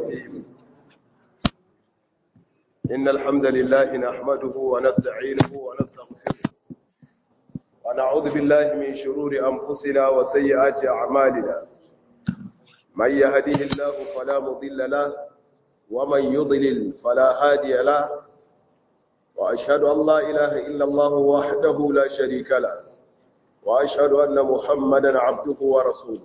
الرحيم إن الحمد لله نحمده ونستعينه ونستغفره ونعوذ بالله من شرور أنفسنا وسيئات أعمالنا من يهده الله فلا مضل له ومن يضلل فلا هادي له وأشهد أن لا إله إلا الله وحده لا شريك له وأشهد أن محمدا عبده ورسوله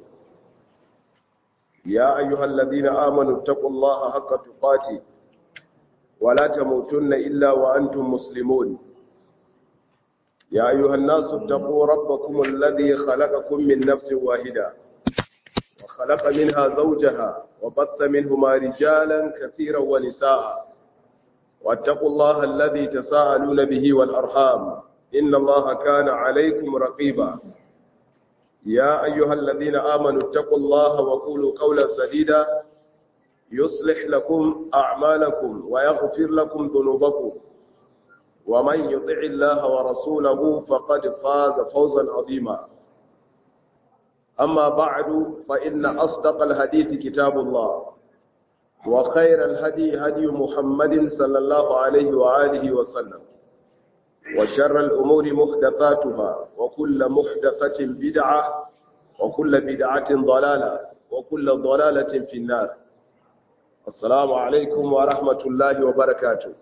يا أيها الذين آمنوا اتقوا الله حق تقاته ولا تموتن إلا وأنتم مسلمون يا أيها الناس اتقوا ربكم الذي خلقكم من نفس واحدة وخلق منها زوجها وبث منهما رجالا كثيرا ونساء واتقوا الله الذي تساءلون به والأرحام إن الله كان عليكم رقيبا يا أيها الذين آمنوا اتقوا الله وقولوا قولا سديدا يصلح لكم أعمالكم ويغفر لكم ذنوبكم ومن يطع الله ورسوله فقد فاز فوزا عظيما أما بعد فإن أصدق الحديث كتاب الله وخير الهدي هدي محمد صلى الله عليه وآله وسلم وشر الأمور محدثاتها وكل محدثة بدعة وكل بدعة ضلالة وكل ضلالة في النار السلام عليكم ورحمة الله وبركاته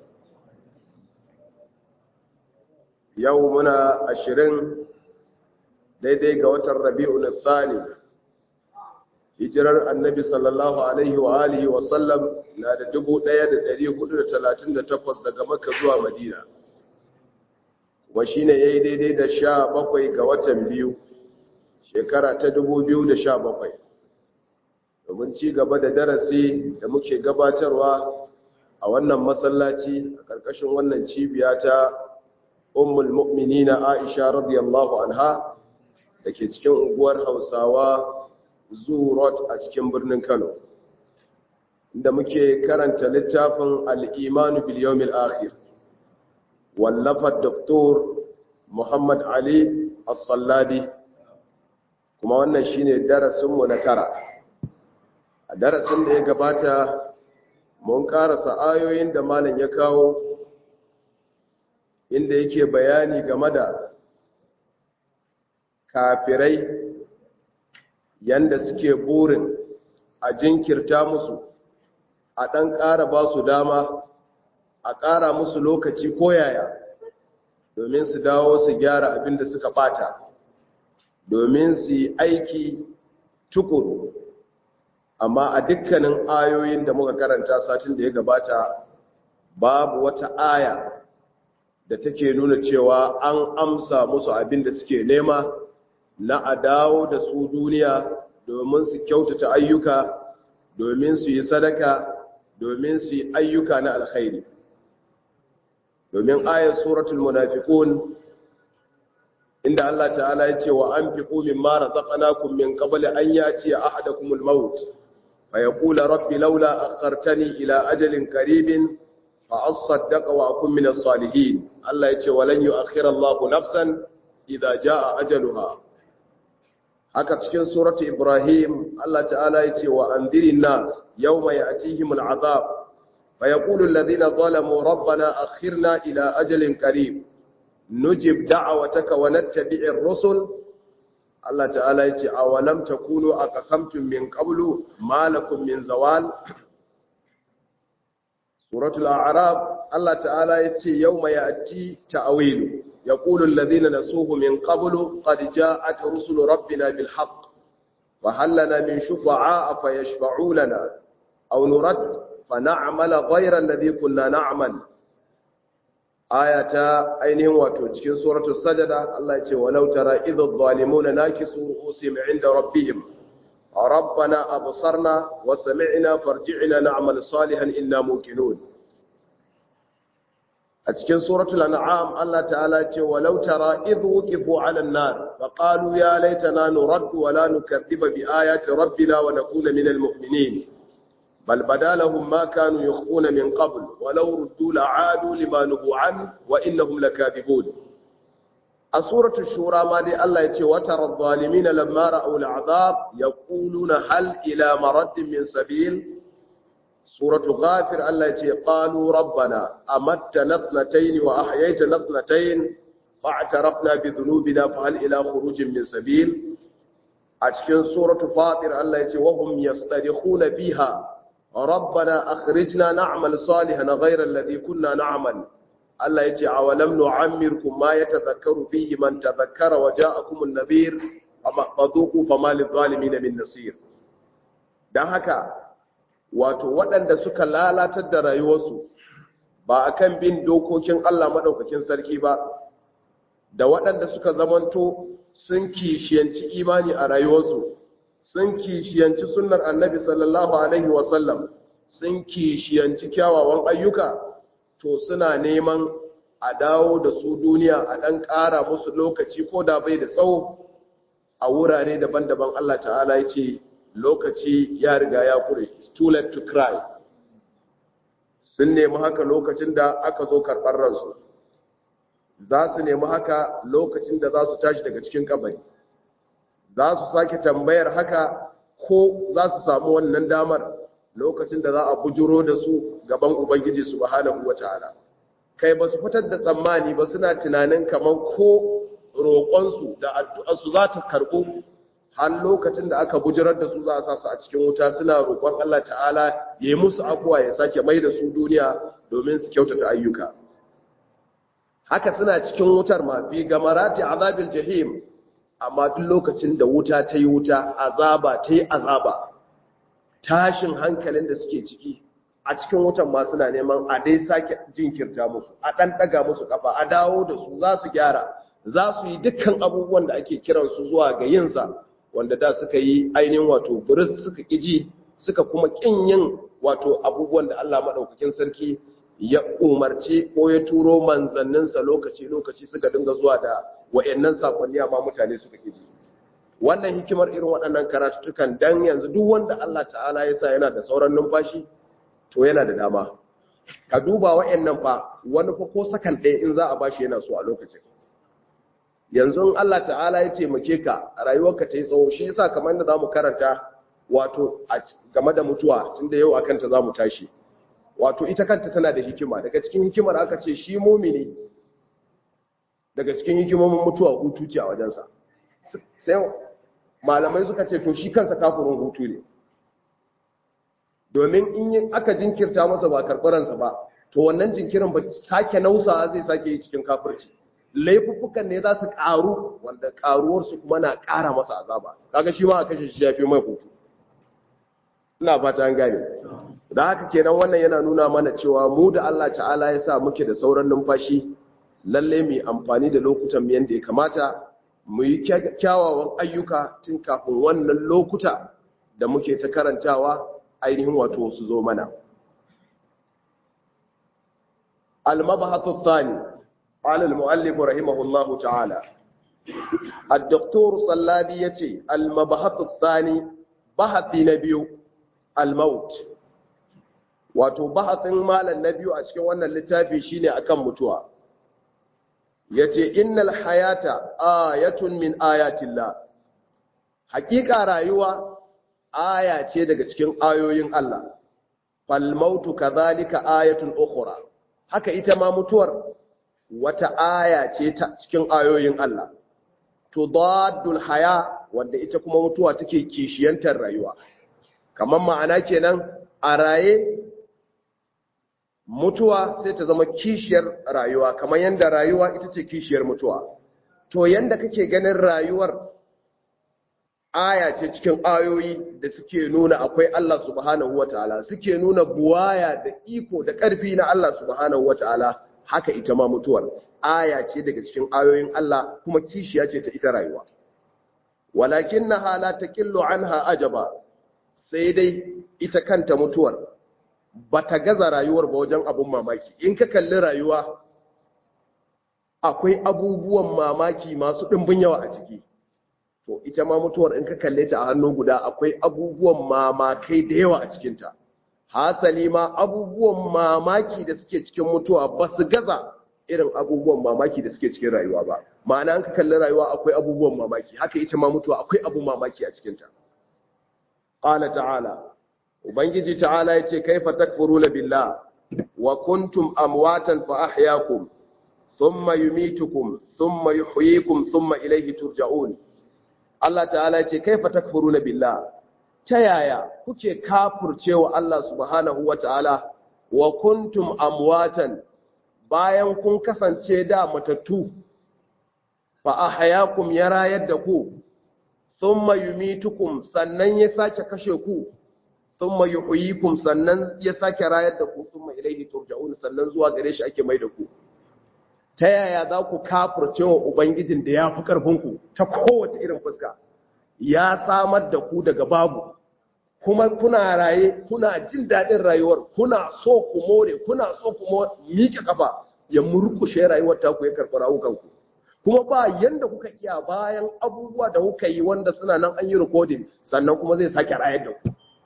يومنا عشرين daidai ga watan rabi'ul thani hijirar annabi sallallahu alaihi wa alihi wa sallam na da 1438 daga makka zuwa madina wa shine yayi daidai da 17 ga watan biyu shekara ta 2017 domin ci gaba da darasi da muke gabatarwa a wannan masallaci a ƙarƙashin wannan cibiya ta ummul mu'minina Aisha radiyallahu anha da ke cikin unguwar Hausawa Zurot a cikin birnin Kano inda muke karanta littafin al-Iman bil Yawmil Akhir wallafar Dr. Muhammad Ali As-Salladi kuma wannan shine darasinmu na tara a darasin da ya gabata mun karasa ayoyin da malam ya kawo inda yake bayani game da kafirai yanda suke burin a jinkirta musu a ɗan ƙara ba su dama a ƙara musu lokaci ko yaya domin su dawo su gyara abin da suka ɓata domin su yi aiki tukuru amma a dukkanin ayoyin da muka karanta satin da ya gabata babu wata aya da take nuna cewa an amsa musu abin da suke nema na a dawo da su duniya domin su kyautata ayyuka domin su yi sadaka domin su yi ayyuka na alkhairi domin ayar suratul munafiqun inda Allah ta'ala ya ce wa anfiqu mimma razaqnakum min qabli an yati ahadakumul maut فيقول رب لولا أخرتني إلى أجل قريب فأصدق وأكون من الصالحين الله يقول ولن يؤخر الله نفسا إذا جاء أجلها haka cikin suratu Ibrahim Allah ta'ala yace wa andirin nas yawma ya'tihim al'azab fa yaqulu alladhina zalamu rabbana akhirna ila ajalin qarib nujib da'wataka wa nattabi'ir rusul Allah ta'ala ya ce a walam ta kuno a kasamtun min ƙablu malakun min zawal suratul arab Allah ta'ala ya ce yau mai ati ta'awilu ya ƙulun lazina na suhu min ƙablu ƙadija a ta rusulu rabbina bil haq wa hallana min shufa'a a fa ya shafa'u lana au nurat fa na'amala ghairan ladhi kunna na'mal aya ta ainihin wato cikin suratul sajada Allah ya ce walau tara idhadh zalimuna nakisu ru'usihim 'inda rabbihim rabbana absarna wa sami'na farji'na na'mal salihan inna muqinun a cikin suratul an'am Allah ta'ala ya ce walau tara idh wuqifu 'ala an-nar fa qalu ya laitana nuraddu wa la nukaththiba bi ayati rabbina wa nakuna minal mu'minin بل بدا لهم ما كانوا يخفون من قبل ولو ردوا لعادوا لما نهوا عنه وإنهم لكاذبون سورة الشورى ما دي الله يتي وترى الظالمين لما رأوا العذاب يقولون هل إلى مرد من سبيل suratu ghafir Allah ya ce qalu rabbana amattana ithnatayn wa ahyaytana ithnatayn fa'tarafna bi dhunubina fa hal ila khurujin min sabil a cikin suratu fatir Allah ya ce wa hum yastarikhuna fiha rabbana akhrijna na'mal salihan ghayra alladhi kunna na'mal Allah ya ce awalam nu'ammirkum ma yatadhakkaru fihi man tadhakkara wa ja'akum an-nadhir amma fadhuqu fama lidh-dhalimin min nasir dan haka wato waɗanda suka lalatar da rayuwarsu ba akan bin dokokin Allah madaukakin sarki ba da waɗanda suka zamanto sun kishiyanci imani a rayuwarsu sun kishiyanci sunnar annabi sallallahu alaihi wasallam sun kishiyanci kyawawan ayyuka to suna neman a dawo da su duniya a ɗan ƙara musu lokaci ko da bai da tsawo a wurare daban-daban Allah ta'ala ya ce lokaci ya riga ya kure too late to cry sun nemi haka lokacin da aka zo karɓar ransu za su nemi haka lokacin da za su tashi daga cikin kabari za su sake tambayar haka ko za su samu wannan damar lokacin da za a bujuro da su gaban ubangiji subhanahu wataala kai ba su fitar da tsammani ba suna tunanin kamar ko roƙonsu da addu'arsu za ta karɓo har lokacin da aka bujirar da su za a sa su a cikin wuta suna roƙon Allah ta'ala ya yi musu afuwa ya sake mai da su duniya domin su kyautata ayyuka haka suna cikin wutar ma fi gamarati azabil jahim amma duk lokacin da wuta ta yi wuta azaba ta yi azaba tashin hankalin da suke ciki a cikin wutan ma suna neman a dai sake jinkirta musu a ɗan ɗaga musu ƙafa a dawo da su za su gyara za su yi dukkan abubuwan da ake kiransu zuwa ga yinsa wanda da suka yi ainihin wato buris suka ƙiji suka kuma ƙin yin wato abubuwan da Allah maɗaukakin sarki ya umarci ko ya turo manzanninsa lokaci-lokaci suka dinga zuwa da wa'annan sakonni amma mutane suka ƙiji wannan hikimar irin waɗannan karatutukan dan yanzu duk wanda Allah ta'ala ya sa yana da sauran numfashi to yana da dama ka duba wa'annan fa wani fa ko sakan ɗaya in za a bashi yana so a lokacin yanzu in Allah ta'ala ya taimake ka rayuwarka ta yi tsawo shi yasa kamar da zamu karanta wato game da mutuwa tunda yau akan ta zamu tashi wato ita kanta tana da hikima daga cikin hikimar aka ce shi mumini daga cikin hikimomin mutuwa hutu ce a wajensa sai malamai suka ce to shi kansa kafirin hutu ne domin in aka jinkirta masa ba karɓaransa ba to wannan jinkirin ba sake nausawa zai sake yi cikin kafirci laifuffukan ne za su ƙaru wanda ƙaruwarsu kuma na ƙara masa azaba kaga shi ma a kashe shi ya fi mai hutu ina fata an gane da haka kenan wannan yana nuna mana cewa mu da Allah ta'ala ya sa muke da sauran numfashi lalle mu amfani da lokutan mu yanda ya kamata mu yi kyawawan ayyuka tun kafin wannan lokuta da muke ta karantawa ainihin wato su zo mana al-mabahathu thani qala al-muallif rahimahullahu ta'ala الدكتور صلابي يتي المبحث الثاني بحث نبيو الموت wato bahasin malam na biyu a cikin wannan littafi shine akan mutuwa yace innal hayata ayatun min ayatillah haƙiƙa rayuwa aya ce daga cikin ayoyin Allah fal mautu kadhalika ayatun ukhra haka ita ma mutuwar wata aya ce ta cikin ayoyin Allah tudaddul haya wanda ita kuma mutuwa take kishiyantar rayuwa kamar ma'ana kenan a raye mutuwa sai ta zama kishiyar rayuwa kamar yadda rayuwa ita ce kishiyar mutuwa to yanda kake ganin rayuwar aya ce cikin ayoyi da suke nuna akwai Allah subhanahu wataala suke nuna buwaya da iko da ƙarfi na Allah subhanahu wataala haka ita ma mutuwar aya ce daga cikin ayoyin Allah kuma kishiya ce ta ita rayuwa walakinnaha la taqillu anha ajaba sai dai ita kanta mutuwar bata gaza rayuwar ba wajen abun mamaki in ka kalli rayuwa akwai abubuwan mamaki masu ɗimbin yawa a ciki to ita ma mutuwar in ka kalle ta a hannu guda akwai abubuwan mamakai da yawa a cikinta hasali ma abubuwan mamaki da suke cikin mutuwa ba su gaza irin abubuwan mamaki da suke cikin rayuwa ba ma'ana an ka kalli rayuwa akwai abubuwan mamaki haka ita ma mutuwa akwai abu mamaki a cikinta qala ta'ala ubangiji ta'ala yace kaifa takfuruna billah wa kuntum amwatan fa ahyaakum thumma yumitukum thumma yuhyikum thumma ilayhi turja'un Allah ta'ala yace kaifa takfuruna billah ta yaya kuke kafurcewa Allah subhanahu wata'ala wa kuntum amwatan bayan kun kasance da matattu fa ahyaakum ya rayar da ku thumma yumitukum sannan ya sake kashe ku thumma yuhyikum sannan ya sake rayar da ku thumma ilayhi turja'un sannan zuwa gare shi ake mai da ku ta yaya za ku kafurcewa ubangijin da ya fi karfin ku ta kowace irin fuska ya samar da ku daga babu kuma kuna raye kuna jin daɗin rayuwar kuna so ku more kuna so ku miƙe kafa ya murkushe rayuwar taku ya karɓi rawukanku kuma ba yanda kuka iya bayan abubuwa da kuka yi wanda suna nan an yi rikodin sannan kuma zai sake rayar da ku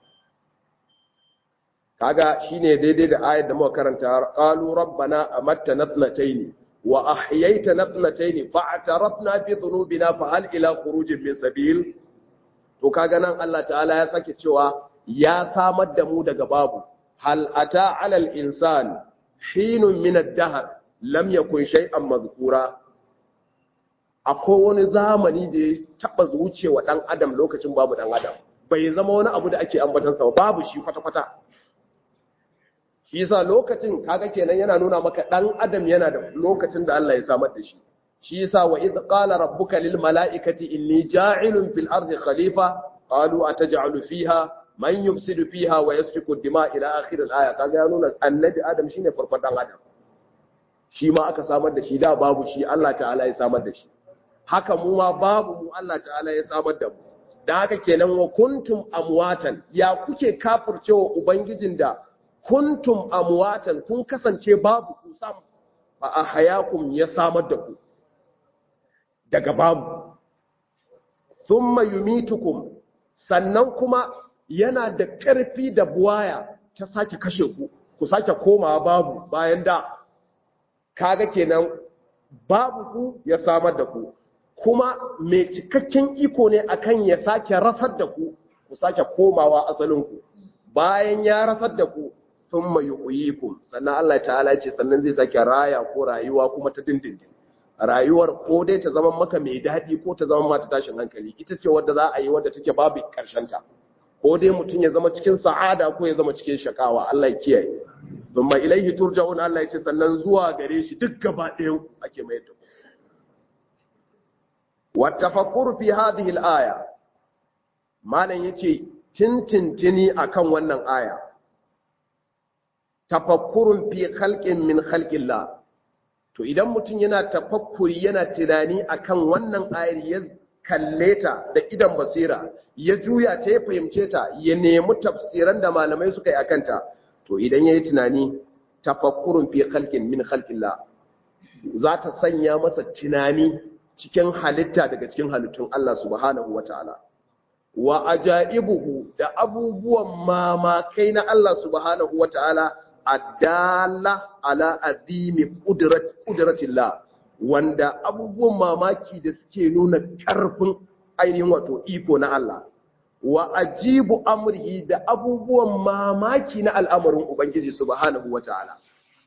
kaga shine daidai da ayar da muka karanta qalu rabbana amattana thnatayn wa ahyaytana thnatayn fa atarafna bi dhunubina fa hal ila khurujin min sabil to kaga nan Allah ta'ala ya sake cewa ya samar da mu daga babu hal ata alal insan hinun min ad-dahr lam yakun shay'an mazkura akwai wani zamani da ya taba zucewa dan adam lokacin babu dan adam bai zama wani abu da ake ambatansa babu shi kwata-kwata shi yasa lokacin kaga kenan yana nuna maka dan adam yana da lokacin da Allah ya samar da shi shi yasa wa idh qala rabbuka lil mala'ikati inni ja'ilun fil ardi khalifa qalu ataj'alu fiha man yufsidu fiha wa yasfiku ad-dima ila akhir al-aya kaga ya nuna annabi adam shine farkon dan adam shi ma aka samar da shi da babu shi Allah ta'ala ya samar da shi haka mu ma babu mu Allah ta'ala ya samar da mu dan haka kenan wa kuntum amwatan ya kuke kafircewa ubangijin da kuntum amwatan kun kasance babu ku sam fa ahayakum ya samar da ku daga babu thumma yumitukum sannan kuma yana da ƙarfi da buwaya ta sake kashe ku ku sake komawa babu bayan da kaga kenan babu ku ya samar da ku kuma mai cikakken iko ne akan ya sake rasar da ku ku sake komawa asalin ku bayan ya rasar da ku thumma yuhyikum sannan Allah ta'ala ce sannan zai sake raya ko rayuwa kuma ta dindindin rayuwar ko dai ta zama maka mai daɗi ko ta zama mata tashin hankali ita ce wadda za a yi wadda take babu ta. ko dai mutum ya zama cikin sa'ada ko ya zama cikin shakawa Allah ya kiyaye thumma ilaihi turja'un Allah ya ce sannan zuwa gare shi duk gaba ɗayan ake mai da wa tafakkur fi hadhihi al-aya malam yace tintintini akan wannan aya tafakkurun fi khalqin min khalqillah to idan mutum yana tafakkuri yana tunani akan wannan ayar ya kalle ta da idan basira ya juya ta ya fahimce ta ya nemi tafsiran da malamai suka yi akan ta to idan yayi tunani tafakkurun fi khalqin min khalqillah za ta sanya masa tunani cikin halitta daga cikin halittun Allah subhanahu wataala wa ajaibuhu da abubuwan mamakai na Allah subhanahu wataala adala ala azimi kudratillah wanda abubuwan mamaki da suke nuna karfin ainihin wato iko na Allah wa ajibu amrihi da abubuwan mamaki na al'amarin ubangiji subhanahu wataala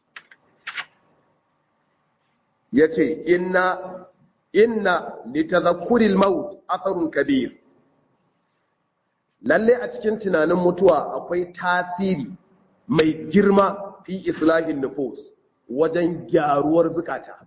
yace inna inna litadhakkuril maut atharun kabir lalle a cikin tunanin mutuwa akwai tasiri mai girma fi islahin nufus wajen gyaruwar zukata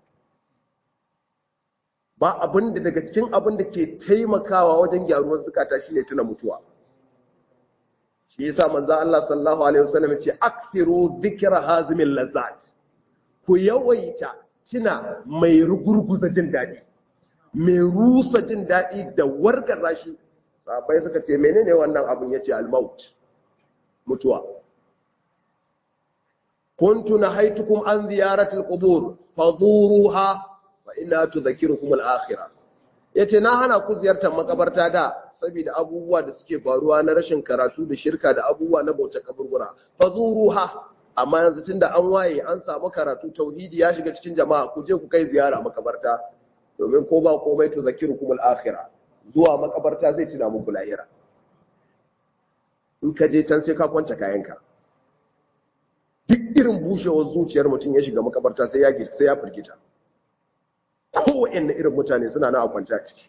ba abin da daga cikin abin da ke taimakawa wajen gyaruwar zukata shine tuna mutuwa shi yasa manzo Allah sallallahu alaihi wasallam ce akthiru dhikra hazimil lazzat ku yawaita tuna mai rugurguza jin dadi mai rusa jin dadi da wargaza shi sahabbai suka ce menene wannan abin yace al-maut mutuwa kuntu nahaitukum an ziyarati al-qubur fazuruha fa inna tudhakkirukum al-akhirah yace na hana ku ziyartar makabarta da saboda abubuwa da suke faruwa na rashin karatu da shirka da abubuwa na bautar kaburbura fazuruha amma yanzu tunda an waye an samu karatu tauhidi ya shiga cikin jama'a ku je ku kai ziyara makabarta domin ko ba komai tudhakkirukum al-akhirah zuwa makabarta zai tuna muku lahira in ka je can sai ka kwance kayanka duk irin bushewar zuciyar mutum ya shiga makabarta sai ya sai ya firgita kowanne irin mutane suna nan a kwance a ciki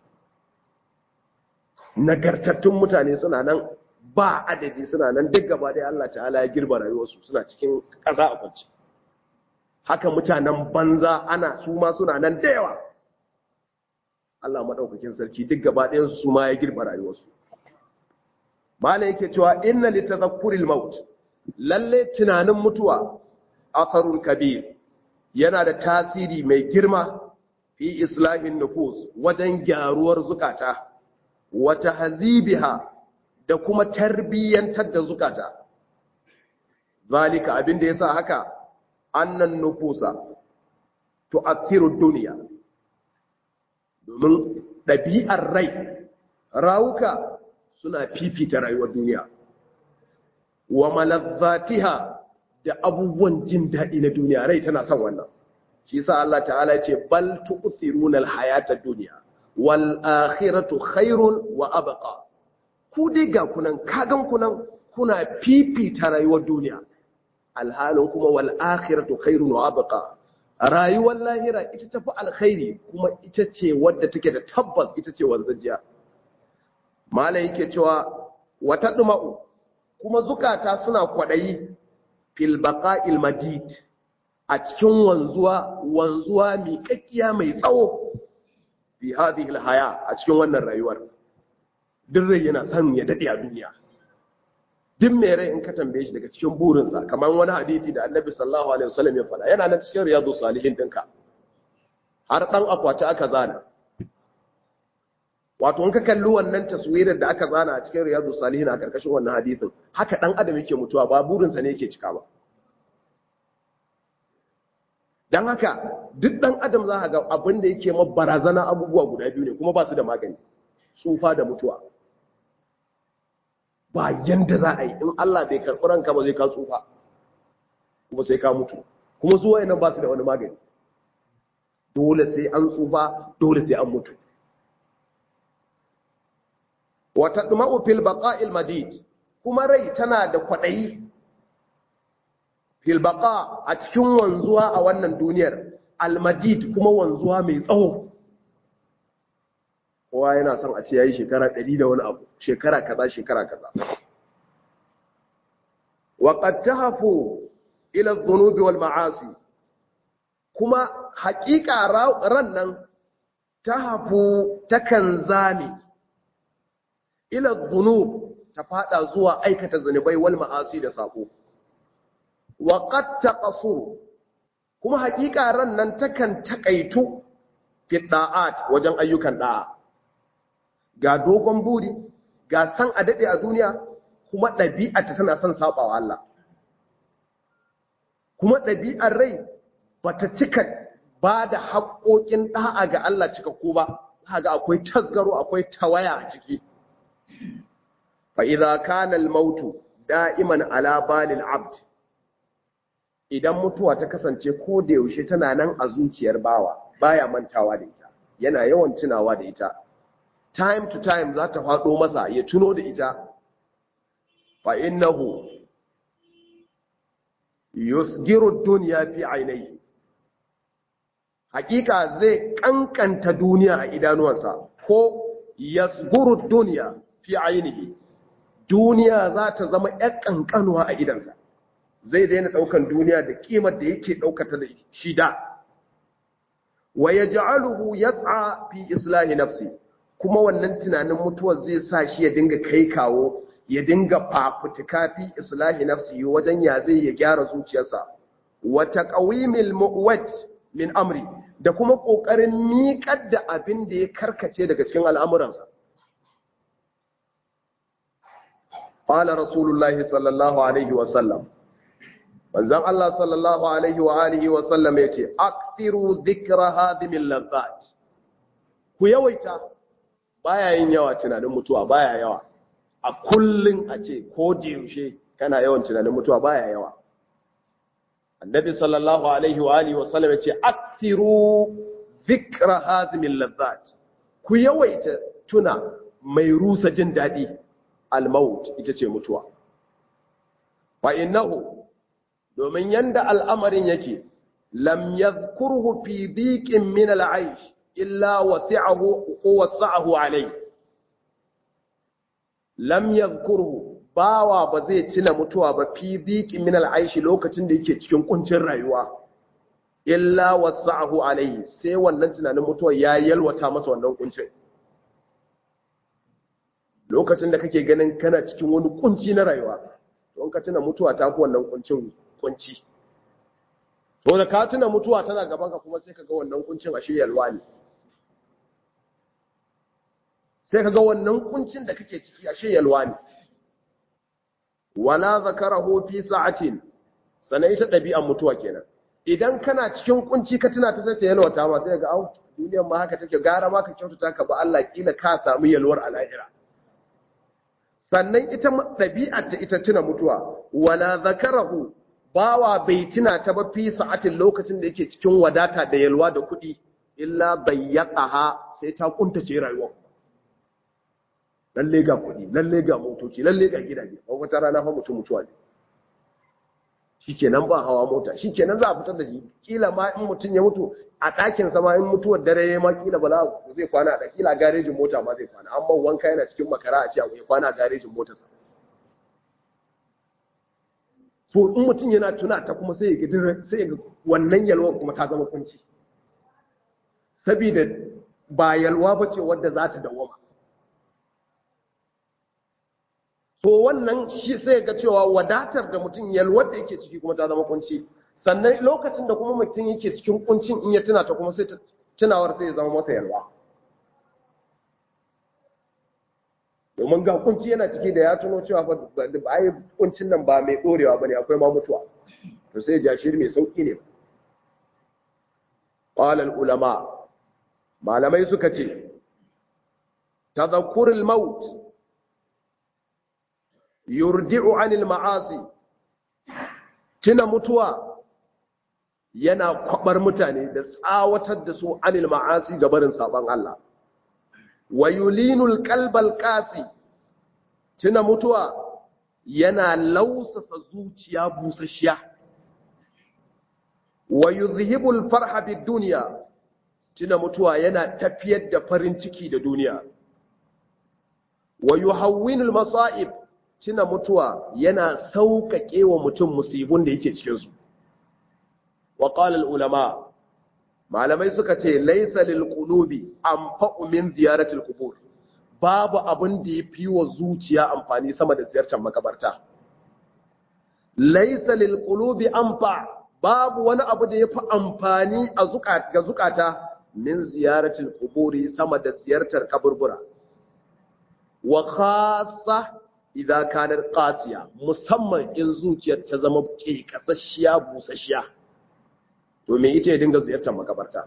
nagartattun mutane suna nan ba adadi suna nan duk gaba da Allah ta'ala ya girba rayuwarsu suna cikin ƙasa a kwance haka mutanen banza ana su ma suna nan da yawa Allah maɗaukakin sarki duk gaba ɗayansu su ma ya girba rayuwarsu mala yake cewa inna li tadhakkuril maut lalle tunanin mutuwa atharun kabir yana da tasiri mai girma fi islahin nufus wajen gyaruwar zukata wa tahzibiha da kuma tarbiyyantar da zukata zalika abinda yasa haka annan nufusa tu'athiru dunya domin ɗabi'ar rai rawuka suna fifita rayuwar duniya wa malazzatiha da abubuwan jin daɗi na duniya rai tana son wannan shi sa Allah ta'ala ce bal tu'thiruna al-hayata ad-dunya wal akhiratu khairun wa abqa ku dai ga kunan kagan kunan kuna fifita rayuwar duniya alhalin kuma wal akhiratu khairun wa abqa rayuwar lahira ita tafi alkhairi kuma ita ce wadda take da tabbas ita ce wanzajiya malai yake cewa wata duma'u kuma zukata suna kwadayi fil baqa'il madid a cikin wanzuwa wanzuwa miƙaƙiya mai tsawo fi hadhihi alhaya a cikin wannan rayuwar duk rai yana son ya dade a duniya duk mai rai in ka tambaye shi daga cikin burinsa kamar wani hadisi da annabi sallallahu alaihi wasallam ya faɗa yana nan cikin riyadu salihin dinka har dan akwati aka zana wato in ka kalli wannan taswirar da aka zana a cikin riyadu salihin a karkashin wannan hadisin haka dan adam yake mutuwa ba burinsa ne yake cika ba dan haka duk dan adam za ka ga abin da yake ma barazana abubuwa guda biyu ne kuma ba su da magani tsufa da mutuwa ba yanda za a yi in Allah bai karɓi ranka ba zai ka tsufa kuma sai ka mutu kuma zuwa yanan ba su da wani magani dole sai an tsufa dole sai an mutu wata ɗuma'u fil baqa'il madid kuma rai tana da kwaɗayi fil baqa a cikin wanzuwa a wannan duniyar al-madid kuma wanzuwa mai tsawo kowa yana son a ce ya yi shekara ɗari da wani abu shekara kaza shekara kaza waƙad ta hafu ila zunubi wal ma'asi kuma haƙiƙa ran nan ta hafu takan zane ila zunub ta fada zuwa aikata zunubai wal ma'asi da saƙo waƙad ta ƙasuru kuma haƙiƙa ran nan takan taƙaitu fi ɗa'at wajen ayyukan ɗa'a ga dogon buri ga san a daɗe a duniya kuma ɗabi'arta tana son saɓawa Allah kuma ɗabi'ar rai ba ta cika ba da haƙoƙin ɗa'a ga Allah cika ko ba ga akwai tasgaro akwai tawaya a ciki fa'iza kanal mautu da'iman ala balil abd idan mutuwa ta kasance ko da yaushe tana nan a zuciyar bawa baya mantawa da ita yana yawan tunawa da ita time to time za ta faɗo masa ya tuno da ita fa innahu yusgiru dunya fi ainihi hakika zai kankanta duniya a idanuwansa ko yasguru dunya fi ainihi duniya za ta zama ƴan kankanuwa a idansa zai daina daukan duniya da kimar da yake daukata da shi da wa yaj'aluhu yas'a fi islahi nafsi kuma wannan tunanin mutuwar zai sa shi ya dinga kai kawo ya dinga fafutuka fi islahi nafsi wajen ya zai ya gyara zuciyarsa wa taqwimil mu'wat min amri da kuma kokarin miƙar da abin da ya karkace daga cikin al'amuransa qala rasulullahi sallallahu alaihi wa sallam manzon Allah sallallahu alaihi wa alihi wa sallam yace akthiru dhikra hadimil lazzat ku yawaita baya yin yawa tunanin mutuwa baya yawa a kullun a ce ko da yaushe kana yawan tunanin mutuwa baya yawa annabi sallallahu alaihi wa alihi wa sallam yace akthiru dhikra hazimil lazzat ku yawaita tuna mai rusa jin dadi al-maut ita ce mutuwa fa innahu domin yanda al'amarin yake lam yadhkurhu fi dhiqin min al'aish illa wasi'ahu ko wasa'ahu alayhi lam yadhkurhu bawa ba zai tuna mutuwa ba fi dhiqin min al'aish lokacin da yake cikin kuncin rayuwa illa wasa'ahu alayhi sai wannan tunanin mutuwa ya yalwata masa wannan kuncin lokacin da kake ganin kana cikin wani kunci na rayuwa to ka tuna mutuwa ta fi wannan kuncin kunci to da ka tuna mutuwa tana gaban ka kuma sai ka ga wannan kuncin ashe yalwa ne sai ka ga wannan kuncin da kake ciki ashe yalwa ne wala zakarahu fi sa'atin sanai ta dabi'an mutuwa kenan idan kana cikin kunci ka tuna ta sai ta yalwata ma sai ga au duniyar ma haka take gara ma ka kyautata ka ba Allah kila ka samu yalwar alahira sannan ita ɗabi'ar ta ita tuna mutuwa wala zakarahu bawa bai tuna ta ba fi sa'atin lokacin da yake cikin wadata da yalwa da kuɗi illa bayyaqaha sai ta kuntace rayuwa lalle ga kuɗi lalle ga motoci lalle ga gidaje ba wata rana fa mutum mutuwa ne shikenan ba hawa mota shikenan za a fitar da shi kila ma in mutum ya mutu a ɗakin sama in mutuwar dare ya ma kila ba za zai kwana a kila garejin mota ma zai kwana amma wanka yana cikin makara a ce a ya kwana a garejin motarsa so in mutum yana tuna ta kuma sai ya sai ga wannan yalwar kuma ta zama kunci saboda ba yalwa ba ce wadda za ta dawama so wannan shi sai ga cewa wadatar da mutum yalwar da yake ciki kuma ta zama kunci sannan lokacin da kuma mutum yake cikin kuncin in ya tuna ta kuma sai tunawar sai ya zama masa yalwa domin ga kunci yana ciki da ya tuno cewa ba ai kuncin nan ba mai dorewa bane akwai ma mutuwa to sai jashir mai sauki ne qala ulama malamai suka ce tadhakkurul maut yurdi'u 'anil ma'asi tuna mutuwa yana kwabar mutane da tsawatar da su anil ma'asi ga barin saban Allah wa yulinul qalbal qasi tuna mutuwa yana lausasa zuciya busasshiya wa yuzhibul farha bid dunya tuna mutuwa yana tafiyar da farin ciki da duniya wa yuhawwinul masa'ib tuna mutuwa yana sauƙaƙe wa mutum musibun da yake cikin su wa qala ulama malamai suka ce laysa lil qulubi anfa'u min ziyarati al qubur babu abin da yafi wa zuciya amfani sama da ziyartar makabarta laysa lil qulubi anfa babu wani abu da yafi amfani a zukata ga zukata min ziyarati al quburi sama da ziyartar kaburbura wa khassa idza kanat qasiya musamman in zuciyar ta zama ke kasashiya busasshiya to me ita ya dinga ziyartar makabarta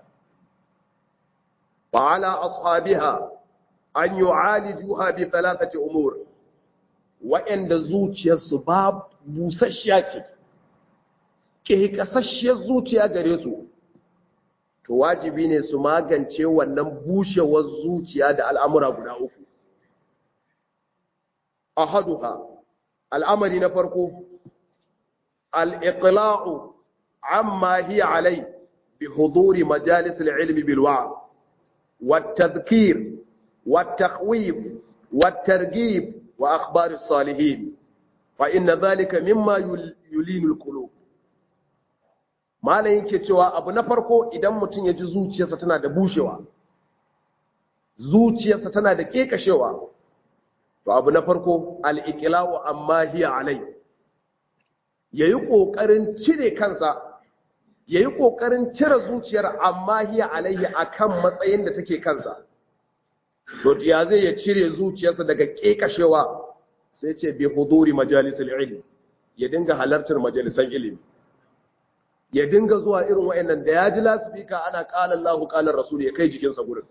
fa ala ashabiha an yu'alijuha bi thalathati umur wa'anda zuciyarsu ba busasshiya ce ke kasasshiyar zuciya gare su to wajibi ne su magance wannan bushewar zuciya da al'amura guda uku ahaduha al'amari na farko al-iqla'u amma hiya alai bi huduri majalis al-ilmi bil wa'd wat-tadhkir wat-takhwif wat-targhib wa akhbar as-salihin fa inna dhalika mimma yulinu al-qulub malan yake cewa abu na farko idan mutum ya ji zuciyarsa tana da bushewa zuciyarsa tana da kekashewa to abu na farko al'iƙilawo amma hiya alai ya yi ƙoƙarin cire kansa ya yi ƙoƙarin cire zuciyar amma hiya alaihi a kan matsayin da take kansa to ya zai ya cire zuciyarsa daga ƙeƙashewa sai ce bi huduri majalisar ilimi ya dinga halartar majalisan ilimi ya dinga zuwa irin wa'annan da ya ji lasifika ana ƙalar lahu ƙalar rasul ya kai jikinsa gurin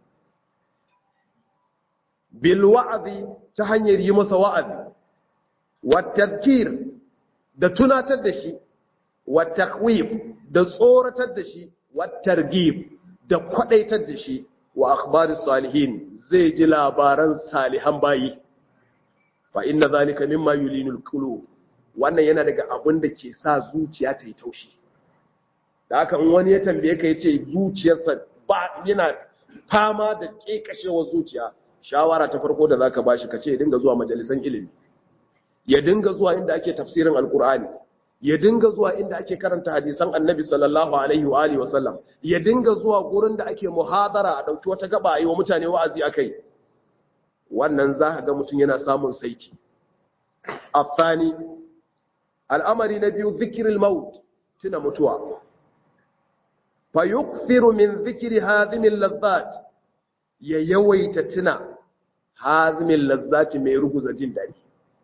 bil wa'azi ta hanyar yi masa wa'azi wa tadhkir da tunatar da shi wa takhwif da tsoratar da shi wa targhib da kwadaitar da shi wa akhbaris salihin zai ji labaran salihan bayi fa inna zalika mimma yulinul qulub wannan yana daga abin da ke sa zuciya ta yi taushi da haka in wani ya tambaye ka ya ce zuciyarsa ba yana fama da ƙeƙashewar zuciya shawara ta farko da zaka bashi ka ce ya dinga zuwa majalisan ilimi ya dinga zuwa inda ake tafsirin alkur'ani ya dinga zuwa inda ake karanta hadisan annabi sallallahu alaihi wa alihi wasallam ya dinga zuwa gurin da ake muhadara a dauki wata gaba yi wa mutane wa'azi akai wannan za ka ga mutum yana samun saiti afani al'amari na biyu zikril maut tuna mutuwa fa yukthiru min dhikri hadhimil ladhat ya yawaita tuna hazimil lazzati mai ruguza jin dadi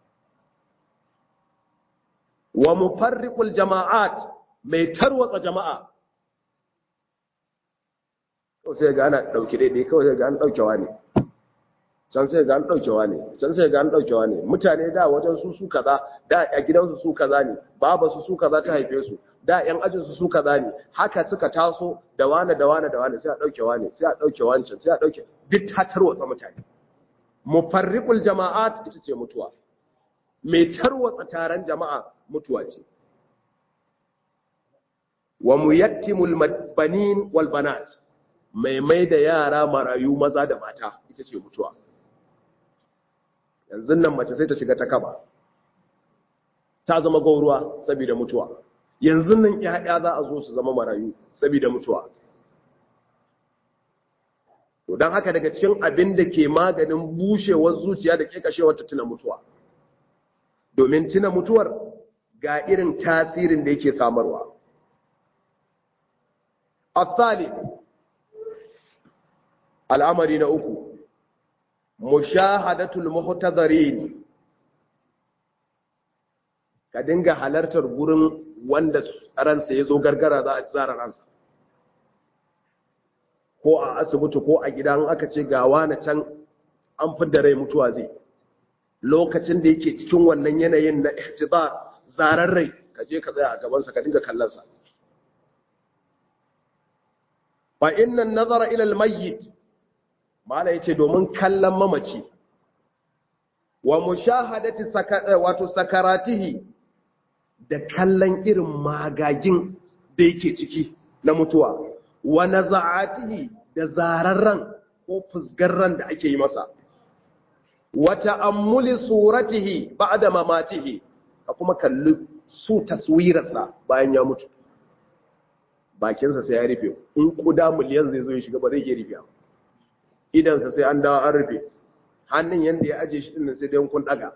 wa mufarriqul jama'at mai tarwatsa jama'a to sai ga ana dauki daidai kawai sai ga an daukewa ne can sai ga an daukewa ne can sai ga an daukewa ne mutane da wajen su su kaza da a gidansu su kaza ne baba su su kaza ta haife su da yan ajin su su kaza ne haka suka taso da wane da wane da wane sai a daukewa ne sai a dauke wancan sai a dauke duk ta tarwatsa mutane mufarriqul jama'at ita ce mutuwa mai tarwatsa taron jama'a mutuwa ce wa muyattimul banin wal banat mai mai da yara marayu maza da mata ita ce mutuwa yanzu nan mace sai ta shiga ta kaba ta zama gauruwa saboda mutuwa yanzu nan ƴaƴa za a zo su zama marayu saboda mutuwa to don haka daga cikin abin da ke maganin bushewar zuciya da ke kashewar ta tuna mutuwa domin tuna mutuwar ga irin tasirin da yake samarwa asali al'amari na uku mushahadatul muhtadarin ka dinga halartar gurin wanda ransa ya zo gargara za a tsara ransa ko a asibiti ko a gidan aka ce gawa na can an fidda rai mutuwa zai lokacin da yake cikin wannan yanayin na ihtibar zarar rai ka je ka tsaya a gabansa ka dinga kallonsa fa inna nazara ila almayyit mala yace domin kallon mamaci wa mushahadati wato sakaratihi da kallon irin magagin da yake ciki na mutuwa wa naza'atihi da zararran ko fusgarran da ake yi masa wa ta'ammuli suratihi ba'da mamatihi ka kuma kalli su taswirarsa bayan ya mutu bakinsa sai ya rufe in kuda miliyan zai zo ya shiga ba zai iya rufe idansa sai an dawo an rufe hannun yanda ya aje shi dinnan sai dai kun daga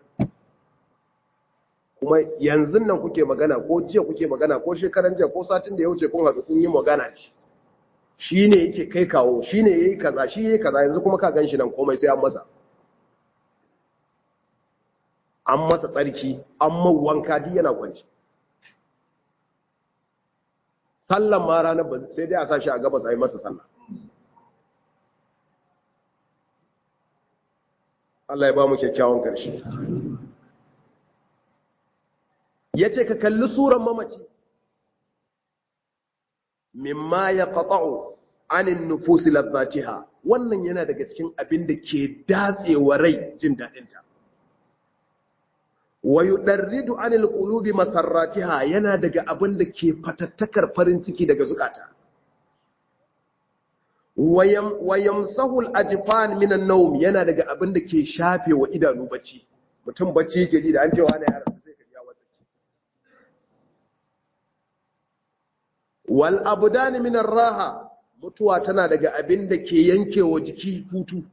kuma yanzu nan kuke magana ko jiya kuke magana ko shekaran jiya ko satin da ya wuce kun haɗu kun yi magana da shi shi ne yake kai kawo shi ne ya yi kaza shi ya yi kaza yanzu kuma ka gan shi nan komai sai an masa an masa tsarki an mawanka duk yana kwanci sallan ma ranar ba sai dai a sa shi a gabas a yi masa sallah Allah ya ba mu kyakkyawan ƙarshe ya ce ka kalli suran mamaci mimma ya ƙaƙa'u anin nufusi lazzatiha wannan yana daga cikin abin da ke datsewa rai jin daɗinta wa yudarridu anil qulubi masarratiha yana daga abin da ke fatattakar farin ciki daga zukata wa yamsahu al-ajfan min an-nawm yana daga abin da ke shafe wa idanu bacci mutum bacci yake ji da an cewa ana yara sai ka ji wasa wal abdan min ar-raha mutuwa tana daga abin da ke yankewa jiki hutu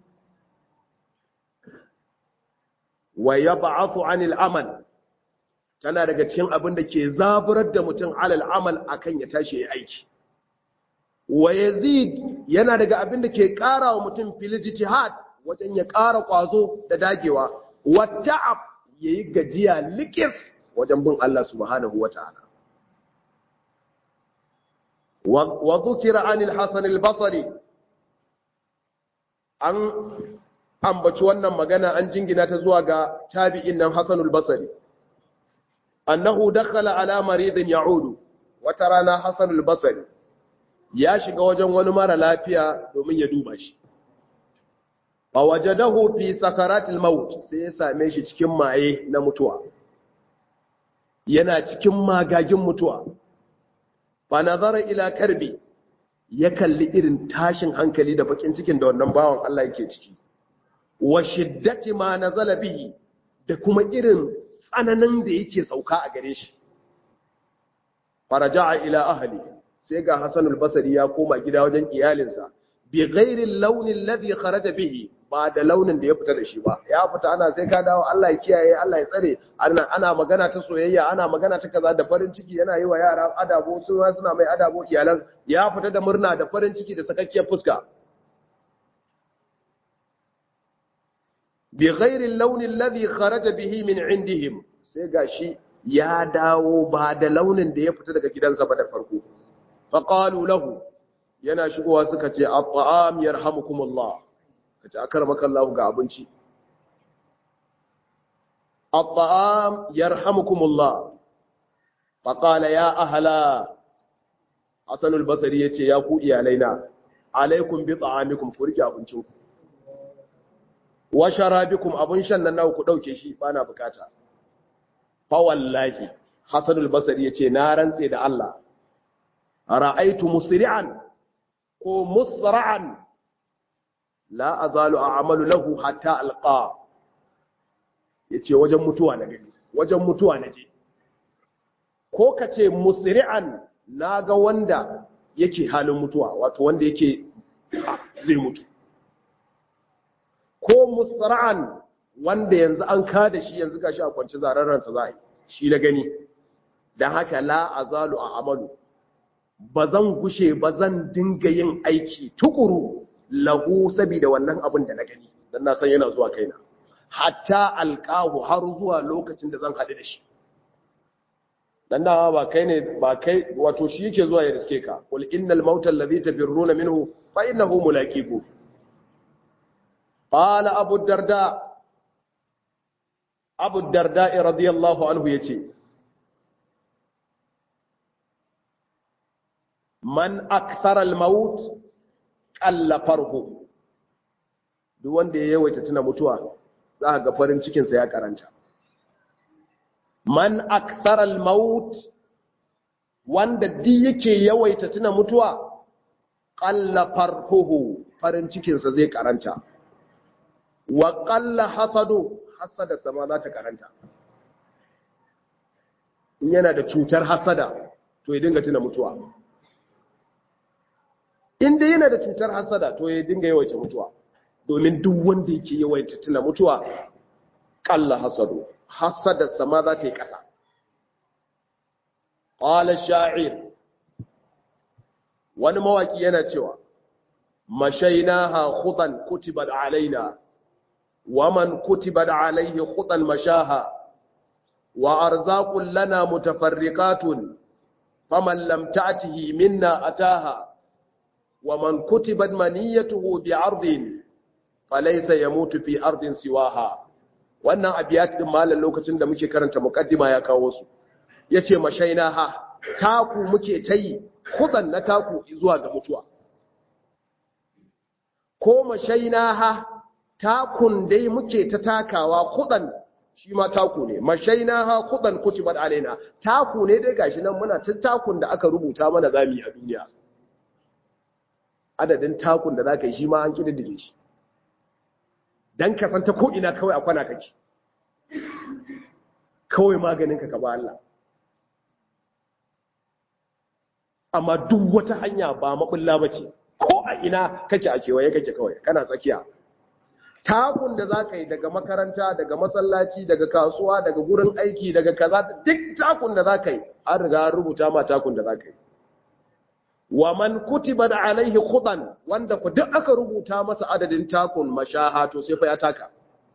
wa yab'athu 'anil amal tana daga cikin abin da ke zaburar da mutum alal amal akan ya tashi ya aiki wa yazid yana daga abin da ke ƙara wa mutum fil jihad wajen ya ƙara ƙwazo da dagewa wa ta'ab yayi gajiya likis wajen bin Allah subhanahu wata'ala wa dhukira 'anil hasan al-basri an ambaci wannan magana an jingina ta zuwa ga tabi'in nan Hassan al-Basri annahu dakhala ala maridin ya'udu wata rana Hassan al-Basri ya shiga wajen wani mara lafiya domin ya duba shi fa wajadahu fi sakaratil maut sai ya same shi cikin maye na mutuwa yana cikin magagin mutuwa fa nazara ila karbi ya kalli irin tashin hankali da bakin cikin da wannan bawan Allah yake ciki wa shiddati ma nazala bihi da kuma irin tsananin da yake sauka a gare shi faraja'a ila ahli sai ga Hassan al-Basri ya koma gida wajen iyalinsa bi ghairi launin alladhi kharaja bihi ba da launin da ya fita da shi ba ya fita ana sai ka dawo Allah ya kiyaye Allah ya tsare ana ana magana ta soyayya ana magana ta kaza da farin ciki yana yi wa yara adabo su ma suna mai adabo iyalan ya fita da murna da farin ciki da sakakkiyar fuska bi ghairi launin alladhi kharaja bihi min indihim sai gashi ya dawo ba da launin da ya fita daga gidansa ba da farko faqalu lahu yana shigowa suka ce at-ta'am yarhamukumullah kace akramaka Allah ga abinci at-ta'am yarhamukumullah faqala ya ahla Hasan al-Basri yace ya ku iyalaina alaikum bi ta'amikum ku rike abincin ku wa sharabikum abun shan nan naku ku dauke shi bana bukata fa wallahi Hasan al-Basri yace na rantse da Allah ra'aitu musri'an ko musra'an la azalu a'malu lahu hatta alqa yace wajen mutuwa na gani wajen mutuwa na je ko kace musri'an naga wanda yake halin mutuwa wato wanda yake zai mutu ko musra'an wanda yanzu an kada shi yanzu gashi a kwanci zararren sa zai shi na gani dan haka la azalu a'malu ba zan gushe ba zan dinga yin aiki tukuru lahu saboda wannan abin da na gani dan na san yana zuwa kaina hatta alqahu har zuwa lokacin da zan haɗu da shi dan da ba kai ne ba kai wato shi yake zuwa ya riske ka qul innal mauta alladhi tafirruna minhu fa innahu mulaqiku qala abu darda abu darda radiyallahu anhu yace man akthara al-maut qalla farhu duk wanda ya yawaita tuna mutuwa za ga farin cikin sa ya karanta man akthara al-maut wanda di yake yawaita tuna mutuwa qalla farhuhu farin cikin sa zai karanta wa qalla hasadu hasada sama za ta karanta in yana da cutar hasada to ya dinga tuna mutuwa inda yana da cutar hasada to ya dinga yawaita mutuwa domin duk wanda yake yawaita tuna mutuwa kalla hasadu hasada sama za ta yi ƙasa qala sha'ir wani mawaki yana cewa mashainaha khutan kutibat alaina waman kutibat alaihi khutan mashaha wa arzaqun lana mutafarriqatun faman lam ta'tihi minna ataha ومن كتبت منيته بعرض فليس يموت في أرض سواها wannan abiyat din malam lokacin da muke karanta muqaddima ya kawo su yace mashaina ha taku muke tayi kudan na taku zuwa ga mutuwa ko mashaina ha takun dai muke ta takawa kudan shi ma taku ne mashaina ha kudan kutibat alaina taku ne dai gashi nan muna ta takun da aka rubuta mana zami a duniya adadin takun da za ka yi shi ma an ƙididdige shi don ka san ta ko'ina kawai a kwana kake kawai maganinka ka ba Allah amma duk wata hanya ba maɓulla ba ce ko a ina kake a kewaye kake kawai kana tsakiya takun da za ka yi daga makaranta daga masallaci daga kasuwa daga gurin aiki daga kaza duk takun da za ka yi an riga an rubuta ma takun da za ka yi wa man kutiba da alaihi khudan wanda ku duk aka rubuta masa adadin takun mashaha to sai fa ya taka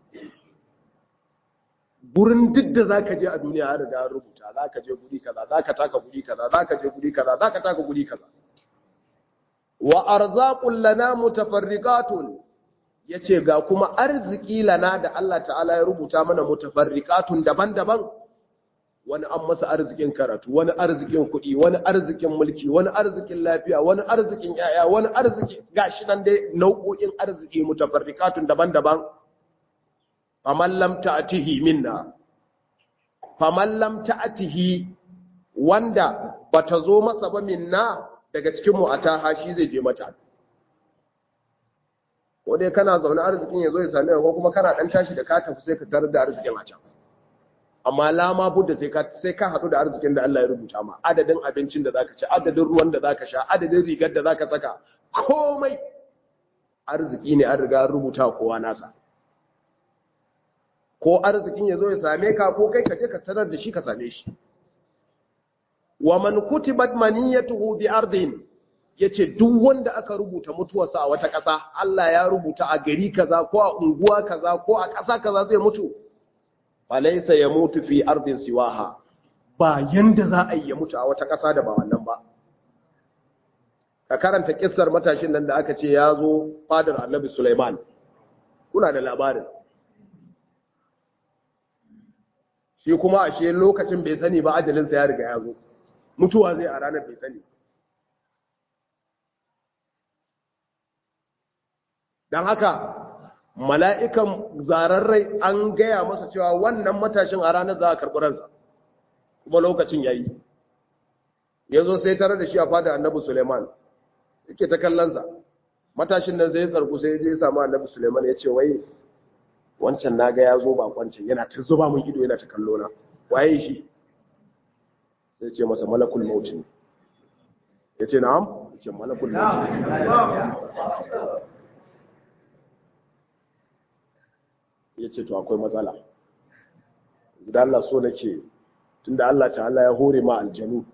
gurin duk da zaka je a duniya har da rubuta zaka je guri kaza zaka taka guri kaza zaka je guri kaza zaka taka guri kaza wa arzaqul lana mutafarriqatun yace ga kuma arziki lana da Allah ta'ala ya rubuta mana mutafarriqatun daban-daban wani an masa arzikin karatu wani arzikin kuɗi wani arzikin mulki wani arzikin lafiya wani arzikin yaya wani arziki gashi nan dai nau'o'in arziki mutafarrikatun daban-daban faman lam ta'tihi minna faman lam ta'tihi wanda bata zo masa ba minna daga cikin mu ataha shi zai je mata ko dai kana zaune arzikin yazo ya same ka ko kuma kana dan tashi da ka tafi sai ka tarar da arzikin a can amma lama budda sai ka sai ka hadu da arzikin da Allah ya rubuta ma adadin abincin da zaka ci adadin ruwan da zaka sha adadin rigar da zaka saka komai arziki ne an riga an rubuta kowa nasa ko arzikin yazo ya same ka ko kai ka je ka tarar da shi ka same shi wa man kutibat maniyatuhu bi ardin yace duk wanda aka rubuta mutuwarsa a wata ƙasa Allah ya rubuta a gari kaza ko a unguwa kaza ko a ƙasa kaza zai mutu falaisa ya mutu fi ardin siwaha ba yanda za a yi ya mutu a wata ƙasa da ba wannan ba ka karanta kissar matashin nan da aka ce ya zo fadar annabi Sulaiman kuna da labarin shi kuma ashe lokacin bai sani ba ajalinsa ya riga ya zo mutuwa zai a ranar bai sani don haka mala'ikan zararrai an gaya masa cewa wannan matashin a ranar za a karɓi ransa kuma lokacin ya yi ya zo sai tare da shi a fada annabi suleiman yake ta kallonsa matashin nan sai ya tsarku sai ya je samu annabi suleiman ya ce wai wancan na ga ya zo bakwancin yana ta zuba mun ido yana ta kallo na waye shi sai ce masa malakul mautin ya ce na'am ya ce malakul mautin ya ce to akwai matsala da Allah so nake tunda Allah ta'ala ya hore ma aljanu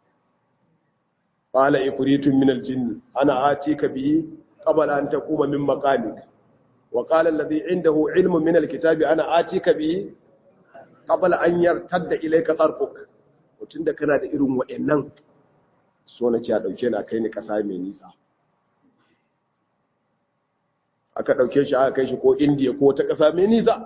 qala ifritun min aljinn ana atika bihi qabla an taquma min maqamik wa qala alladhi indahu ilmun min alkitabi ana atika bihi qabla an yartadda ilayka tarfuk tunda kana da irin wa'annan so nake a dauke na kai ni kasa mai nisa aka ɗauke shi aka kai shi ko indiya ko ta ƙasa mai nisa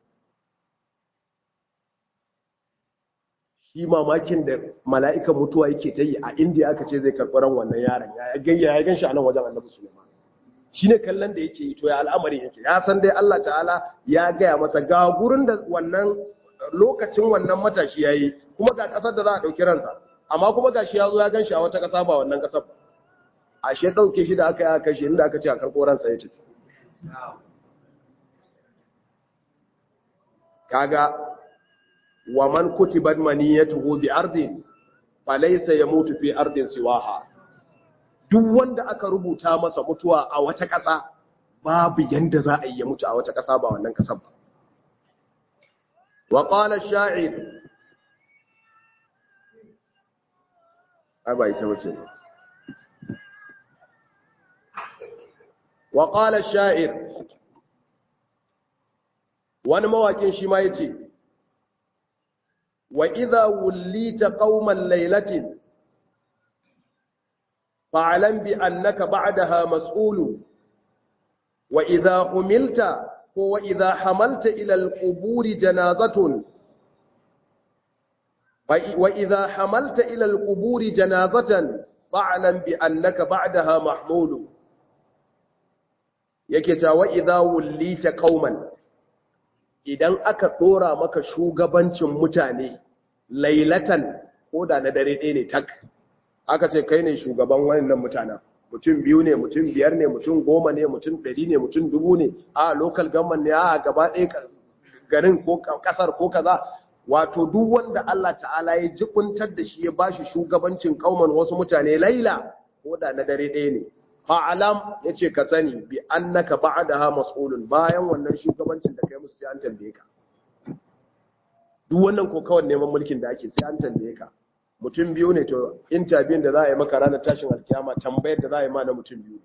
shi mamakin da mala'ikan mutuwa yake ta yi a indiya aka ce zai karɓaran wannan yaron ya gayya ya gan shi a nan wajen annabi suleiman shi ne kallon da yake yi to ya al'amarin yake ya san dai allah ta'ala ya gaya masa ga gurin da wannan lokacin wannan matashi ya yi kuma ga ƙasar da za a ɗauki ransa amma kuma ga shi ya zo ya gan shi a wata ƙasa ba wannan ƙasar ba ashe ɗauke shi da aka yi aka kashe inda aka ce a karɓo ransa ya tafi kaga wa man kutibat maniyatuhu bi ardin falaysa yamutu fi ardin siwaha duk wanda aka rubuta masa mutuwa a wata ƙasa babu yanda za a yi ya mutu a wata ƙasa ba wannan ƙasar ba wa qala ash-sha'ir aba ita wace wa qala ash-sha'ir wani mawakin shi ma yace wa idha wullita qauman laylatin fa'alam bi annaka ba'daha mas'ulu wa idha humilta ko wa idha hamalta ila al-quburi janazatun wa idha hamalta ila al-quburi janazatan fa'alam bi annaka ba'daha mahmulu yake ta wa idha wullita qauman idan aka dora maka shugabancin mutane lailatan ko da na dare ɗaya ne tak aka ce kai ne shugaban wannan mutanen mutum biyu ne mutum biyar ne mutum goma ne mutum ɗari ne mutum dubu ne a local government ne a gaba ɗaya garin ko ƙasar ko kaza wato duk wanda Allah ta'ala ya jikuntar da shi ya bashi shugabancin kauman wasu mutane laila ko da na dare ɗaya ne fa'alam ya ce ka sani bi annaka ba'daha mas'ulun bayan wannan shugabancin da kai musu sai an tambaye ka duk wannan ko kawai neman mulkin da ake sai an tambaye ka mutum biyu ne to interview da za a yi maka ranar tashin alkiyama tambayar da za a yi ma na mutum biyu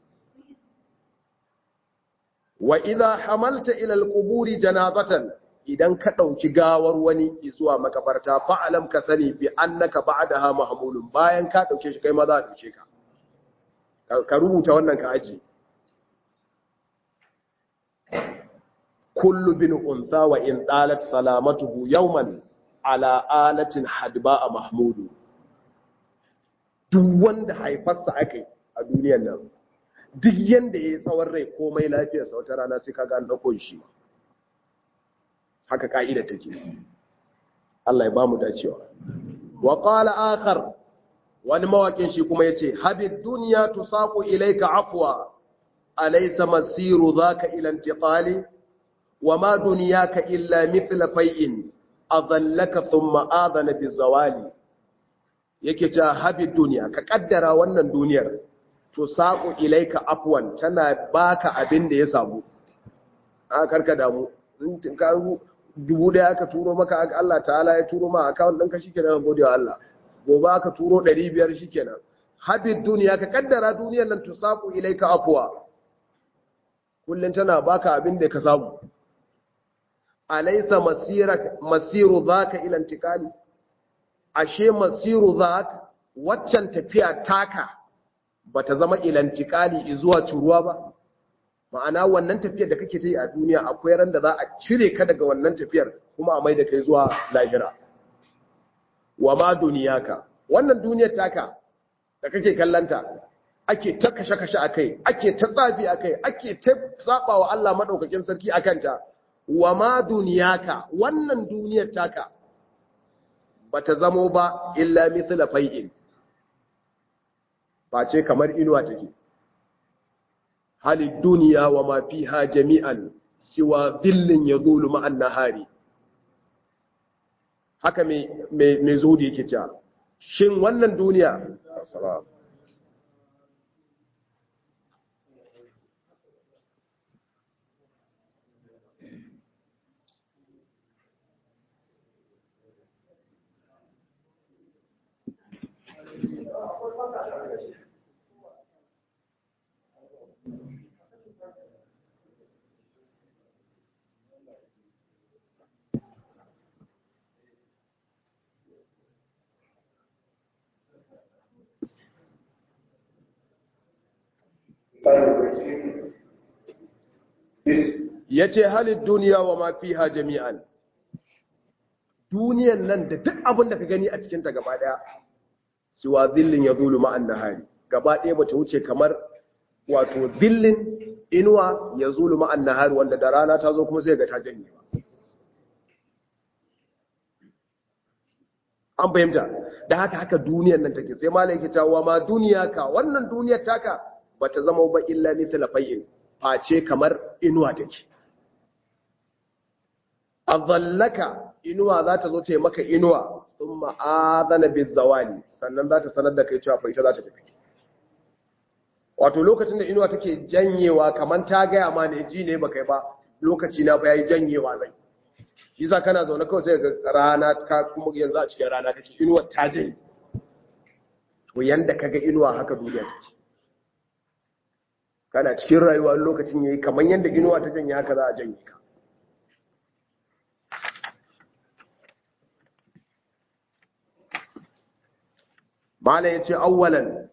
wa idha hamalta ila alquburi janazatan idan ka dauki gawar wani zuwa makabarta fa'alam ka sani bi annaka ba'daha mahmulun bayan ka dauke shi kai ma za a dauke ka ka rubuta wannan ka aji kullu bin unsa wa in talat salamatuhu yawman ala alatin hadba a mahmudu duk wanda haifarsa aka a duniyar nan duk yanda ya yi tsawon rai komai lafiyarsa wata rana sai kaga an ɗauko shi haka ka'ida take Allah ya bamu dacewa wa qala akhar wani mawakin shi kuma yace habid dunya tusaqu ilayka afwa alaysa masiru dhaka ila intiqali wama dunyaka illa mithla fai'in adallaka thumma adana bizawali yake ta habid dunya ka kaddara wannan duniyar tusaqu ilayka afwan tana baka abin da ya samu a karka damu in ka dubu daya aka turo maka Allah ta'ala ya turo ma account ɗinka shikenan gode wa Allah gobe aka turo 500 shikenan habid duniya ka kaddara duniyar nan tusaku ilaika afwa kullun tana baka abin da ka samu alaysa masirak masiru zaka ila intikali ashe masiru zaka waccan tafiya taka bata zama ila intikali zuwa turuwa ba ma'ana wannan tafiyar da kake ta yi a duniya akwai ran da za a cire ka daga wannan tafiyar kuma a mai da kai zuwa lahira wa ma duniyaka wannan duniyar taka da kake kallanta ake ta kashe-kashe a kai ake ta tsafi a kai ake ta saba wa Allah maɗaukakin sarki a kanta wa ma duniyaka wannan duniyar taka ba ta zamo ba illa mithla fai'in ba ce kamar inuwa take hali duniya wa ma fiha jami'an siwa dhillin yadhulu ma'an nahari haka mai mai zuhudi yake cewa shin wannan duniya ya ce halin duniya wa ma fiha jami'an duniyan nan da duk abin da ka gani a cikinta gaba daya siwa zillin ya zulu ma'an nahari gaba daya ba ta wuce kamar wato zillin inuwa ya zulu ma'an nahari wanda da rana ta zo kuma sai ga ta janye ba an fahimta da haka haka duniyan nan take sai malai yake cewa ma duniya ka wannan duniyar taka bata zama ba illa mithla fay'in face kamar inuwa take azallaka inuwa za ta zo ta yi maka inuwa sun ma'adana bizawali sannan za ta sanar da kai cewa faita za ta tafi wato lokacin da inuwa take janyewa kamar ta gaya ma ne ji ne ba kai ba lokaci na ya yi janyewa zai shi sa kana zaune kawai sai ga rana ka kuma yanzu a cikin rana kake inuwa ta janye to yanda kaga inuwa haka duniya take kana cikin rayuwa lokacin yayi kamar yanda inuwa ta janye haka za a janye ka mala yace awwalan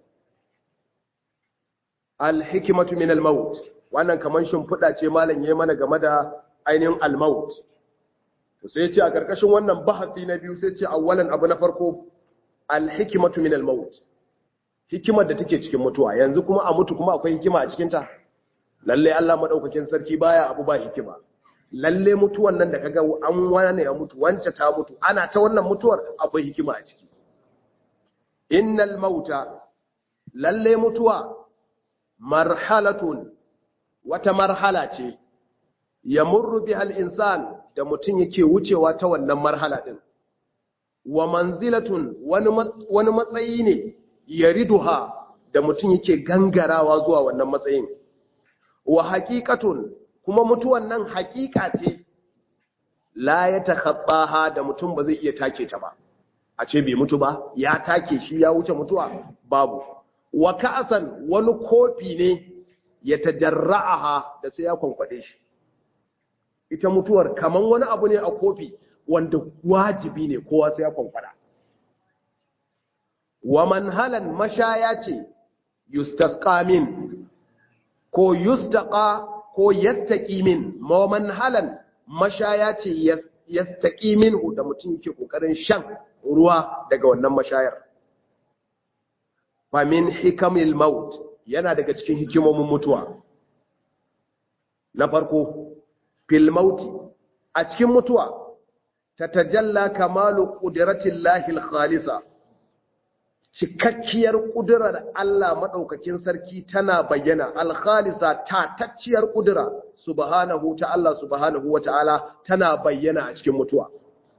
alhikmatu min almaut wannan kaman shimfiɗa ce malam yayi mana game da ainihin almaut to sai yace a karkashin wannan bahasi na biyu sai yace awwalan abu na farko alhikmatu min almaut hikimar da take cikin mutuwa yanzu kuma a mutu kuma akwai hikima a cikin ta lalle Allah madaukakin sarki baya abu ba hikima lalle mutuwan nan da kaga an wani ya mutu wance ta mutu ana ta wannan mutuwar akwai hikima a ciki innal mauta lalle mutuwa marhalatun wata marhala ce yamurru biha al-insan da mutum yake wucewa ta wannan marhala din wa manzilatun wani matsayi ne yariduha da mutum yake gangarawa zuwa wannan matsayin wa haqiqatun kuma mutuwan nan haqiqa ce la ya takhabbaha da mutum ba zai iya take ta ba a ce bai mutu ba ya take shi ya wuce mutuwa babu wa ka'asan wani kofi ne ya tajarra'aha da sai ya kwankwade shi ita mutuwar kaman wani abu ne a kofi wanda wajibi ne kowa sai ya kwankwada wa manhalan mashaya ce yustasqa min ko yustaqa ko yastaqi min ma manhalan mashaya ce yastaqi minhu da mutum yake kokarin shan ruwa daga wannan mashayar fa min hikamil maut yana daga cikin hikimomin mutuwa na farko fil mauti a cikin mutuwa tatajalla kamalu qudratillahi al-khalisa cikakkiyar kudurar Allah madaukakin sarki tana bayyana al-khalisa tatacciyar kudura subhanahu ta Allah subhanahu wata'ala tana bayyana a cikin mutuwa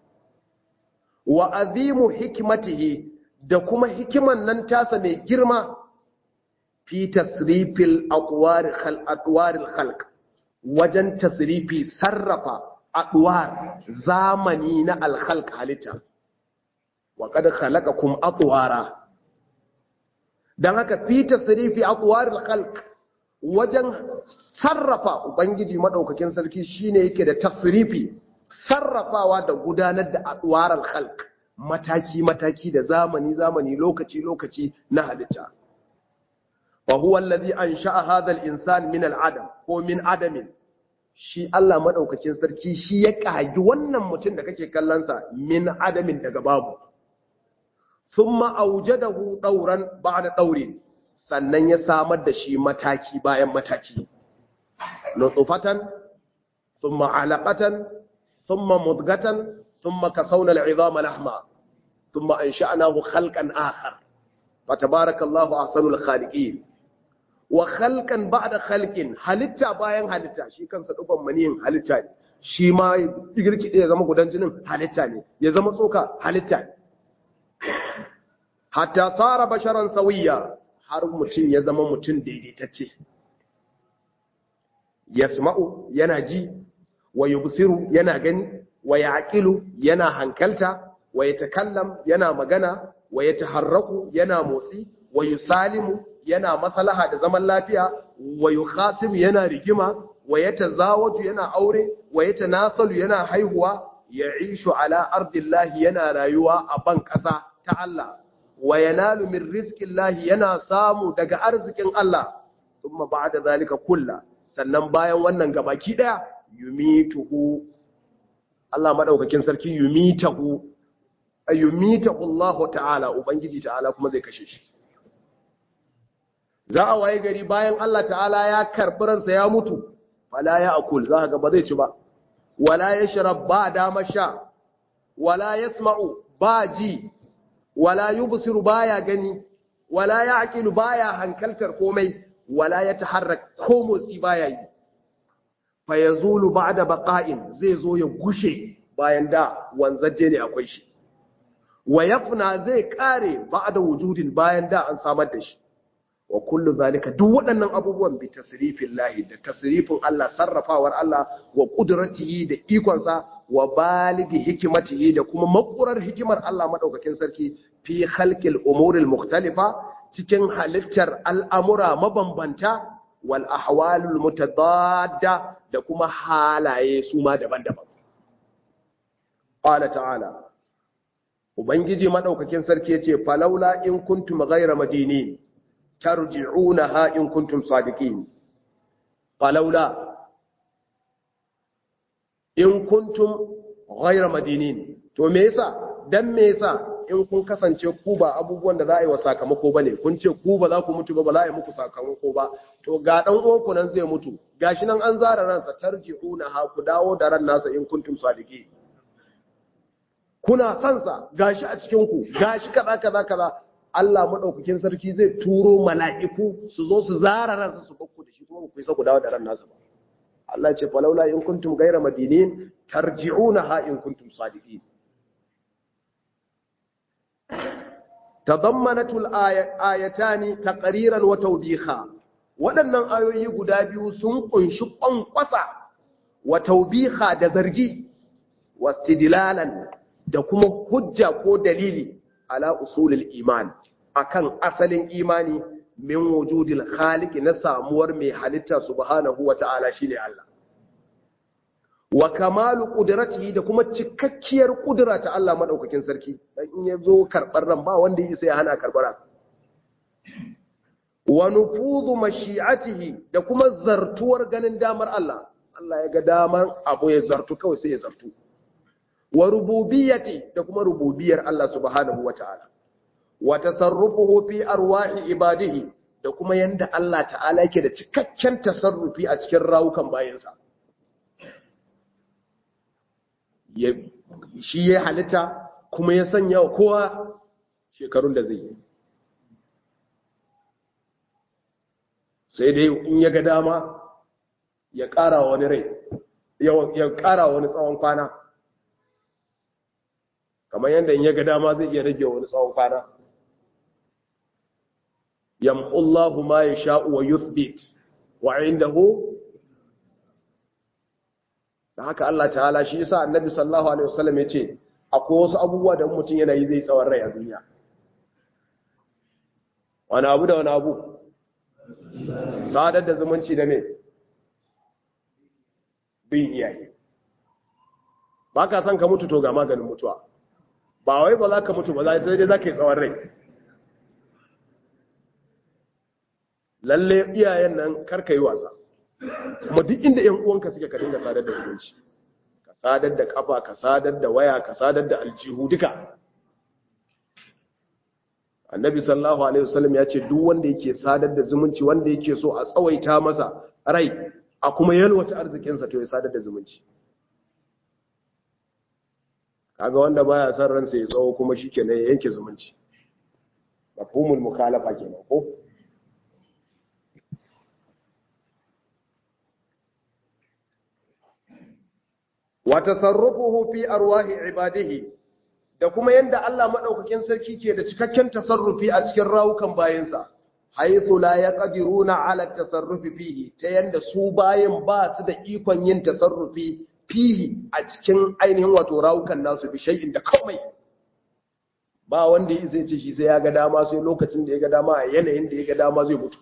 wa azimu hikmatihi da kuma hikiman nan tasa mai girma fi tasrifil atwaril khalq wajen tasrifi sarrafa atwar zamani na alkhalq halitta wa qad khalaqakum atwara dan haka fi tasrifi atwaril khalq wajen sarrafa ubangiji madaukakin sarki shine yake da tasrifi sarrafawa da gudanar da atwaral khalq mataki mataki da zamani zamani lokaci lokaci na halitta wa huwa allazi ansha'a hadha al-insan min al-adam ko min adamin shi Allah madaukakin sarki shi ya kagi wannan mutum da kake kallon sa min adamin daga babu thumma awjadahu dawran ba'da dawrin sannan ya samar da shi mataki bayan mataki nutfatan thumma alaqatan thumma mudghatan thumma kasawna al-'idhama lahma thumma ansha'nahu khalqan akhar fatabarakallahu ahsanul khaliqin wa khalqan ba'da khalqin halitta bayan halitta shi kansa duban maniyin halitta ne shi ma girkide ya zama gudan jinin halitta ne ya zama tsoka halitta ne hatta tsara basharan sawiya har mutum ya zama mutum daidaitacce yasma'u yana ji wa yubsiru yana gani wa yaqilu yana hankalta wa yatakallam yana magana wa yataharraku yana motsi wa yusalimu yana maslaha da zaman lafiya wa yukhasim yana rigima wa yatazawaju yana aure wa yatanasalu yana haihuwa ya'ishu ala ardillahi yana rayuwa a ban kasa ta Allah wa yanalu min rizqillahi yana samu daga arzikin Allah thumma ba'da zalika kulla sannan bayan wannan gabaki daya yumituhu Allah madaukakin sarki yumitahu ayyumitahu Allah ta'ala ubangiji ta'ala kuma zai kashe shi za a waye gari bayan Allah ta'ala ya karɓi ransa ya mutu wala ya akul za ga ba zai ci ba wala ya shirab ba dama sha wala ya sma'u ba ji wala yubsiru baya gani wala ya aqilu baya hankaltar komai wala ya taharrak ko motsi baya yi fa yazulu ba'da baqa'in zai zo ya gushe bayan da wanzaje ne akwai shi wa yafna zai kare ba'da wujudin bayan da an samar da shi wa kullu zalika duk waɗannan abubuwan bi tasrifin lahi da tasrifin Allah sarrafawar Allah wa qudratihi da ikonsa wa baligi hikimatihi da kuma makurar hikimar Allah madaukakin sarki fi khalqil umuril mukhtalifa cikin halittar al'amura mabambanta wal ahwalul mutadadda da kuma halaye su ma daban-daban qala ta'ala ubangiji madaukakin sarki yace falaula in kuntum ghayra madinin tarji'unaha in kuntum sadiqin falaula in kuntum ghayra madinin to me yasa dan me yasa in kun kasance ku ba abubuwan da za a yi wa sakamako bane kun ce ku ba za ku mutu ba ba za a yi muku sakamako ba to ga dan uwanku nan zai mutu gashi nan an zara ransa tarji'unaha ku dawo da ran nasa in kuntum sadiqin kuna sansa gashi a cikin ku gashi kaza kaza kaza Allah maɗaukakin sarki zai turo mala'iku su zo su zara ransa su bakku da shi kuma ku isa ku dawo da ran nasa ba. Allah ce falaula in kuntum gaira madinin tarji'unaha in kuntum sadiqin. Tadammanatul ayatani taqriran wa tawbiha. Waɗannan ayoyi guda biyu sun kunshi ƙwanƙwasa wa tawbiha da zargi wa istidlalan da kuma hujja ko dalili ala usulul iman akan asalin imani min wujudil khaliq na samuwar mai halitta subhanahu wata'ala shine Allah wa kamalu qudratihi da kuma cikakkiyar kudura ta Allah madaukakin sarki dan in yazo karbar ran ba wanda yake sai hana karbara wa nufudu mashi'atihi da kuma zartuwar ganin damar Allah Allah ya ga damar abu ya zartu kawai sai ya zartu wa rububiyyati da kuma rububiyar Allah subhanahu wata'ala wa tasarrufuhu fi arwahi ibadihi da kuma yanda Allah ta'ala yake da cikakken tasarrufi a cikin rawukan bayansa ya shi ya halitta kuma ya sanya wa kowa shekarun da zai yi sai dai in ya ga dama ya ƙara wani rai ya ƙara wani tsawon kwana kamar yadda in ya ga dama zai iya rage wani tsawon kwana yamhullahu ma ya sha'u wa yuthbit wa indahu da haka Allah ta'ala shi yasa annabi sallallahu alaihi wasallam ya ce akwai wasu abubuwa da mutum yana yi zai tsawon rai a duniya wani abu da wani abu sadar da zumunci da ne bin iyaye ba ka san ka mutu to ga maganin mutuwa ba wai ba za ka mutu ba za sai dai za ka yi tsawon rai lalle iyayen nan karka yi wasa kuma duk inda yan uwanka suke ka dinga sadar da zumunci ka sadar da kafa ka sadar da waya ka sadar da aljihu duka annabi sallallahu alaihi wasallam ya ce duk wanda yake sadar da zumunci wanda yake so a tsawaita masa rai a kuma yalwata arzikinsa to ya sadar da zumunci kaga wanda baya son ransa ya tsawo kuma shikenan ya yanke zumunci mafhumul mukhalafa kenan ko wa tasarrufuhu fi arwahi ibadihi da kuma yanda Allah madaukakin sarki ke da cikakken tasarrufi a cikin rawukan bayinsa haythu la yaqdiruna ala tasarrufi fihi ta yanda su bayin ba su da ikon yin tasarrufi fihi a cikin ainihin wato rawukan nasu bi shay'in da komai ba wanda yi zai ce shi sai ya ga dama sai lokacin da ya ga dama a yanayin da ya ga dama zai mutu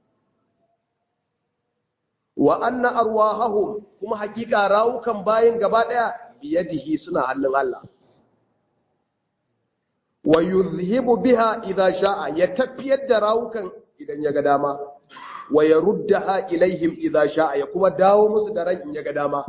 wa anna arwahahum kuma hakika rawukan bayin gaba daya biyadihi suna hannun Allah wa yuzhibu biha idha sha'a ya tafiyar da rawukan idan ya ga dama wa yaruddaha ilaihim idha sha'a ya kuma dawo musu da ran in ya ga dama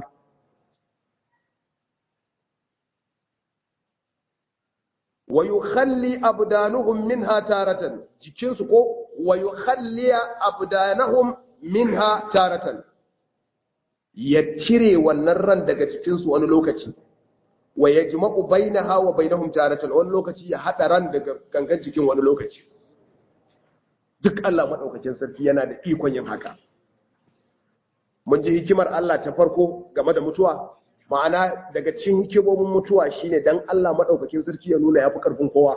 wa yukhalli abdanuhum minha taratan jikinsu ko wa yukhalli abdanahum minha taratan ya cire wannan ran daga cikinsu wani lokaci wa yajma'u bainaha wa bainahum taratan wani lokaci ya hada ran daga gangan jikin wani lokaci duk Allah madaukakin sarki yana da ikon yin haka mun ji hikimar Allah ta farko game da mutuwa ma'ana daga cikin hikimomin mutuwa shine dan Allah madaukakin sarki ya nuna yafi karfin kowa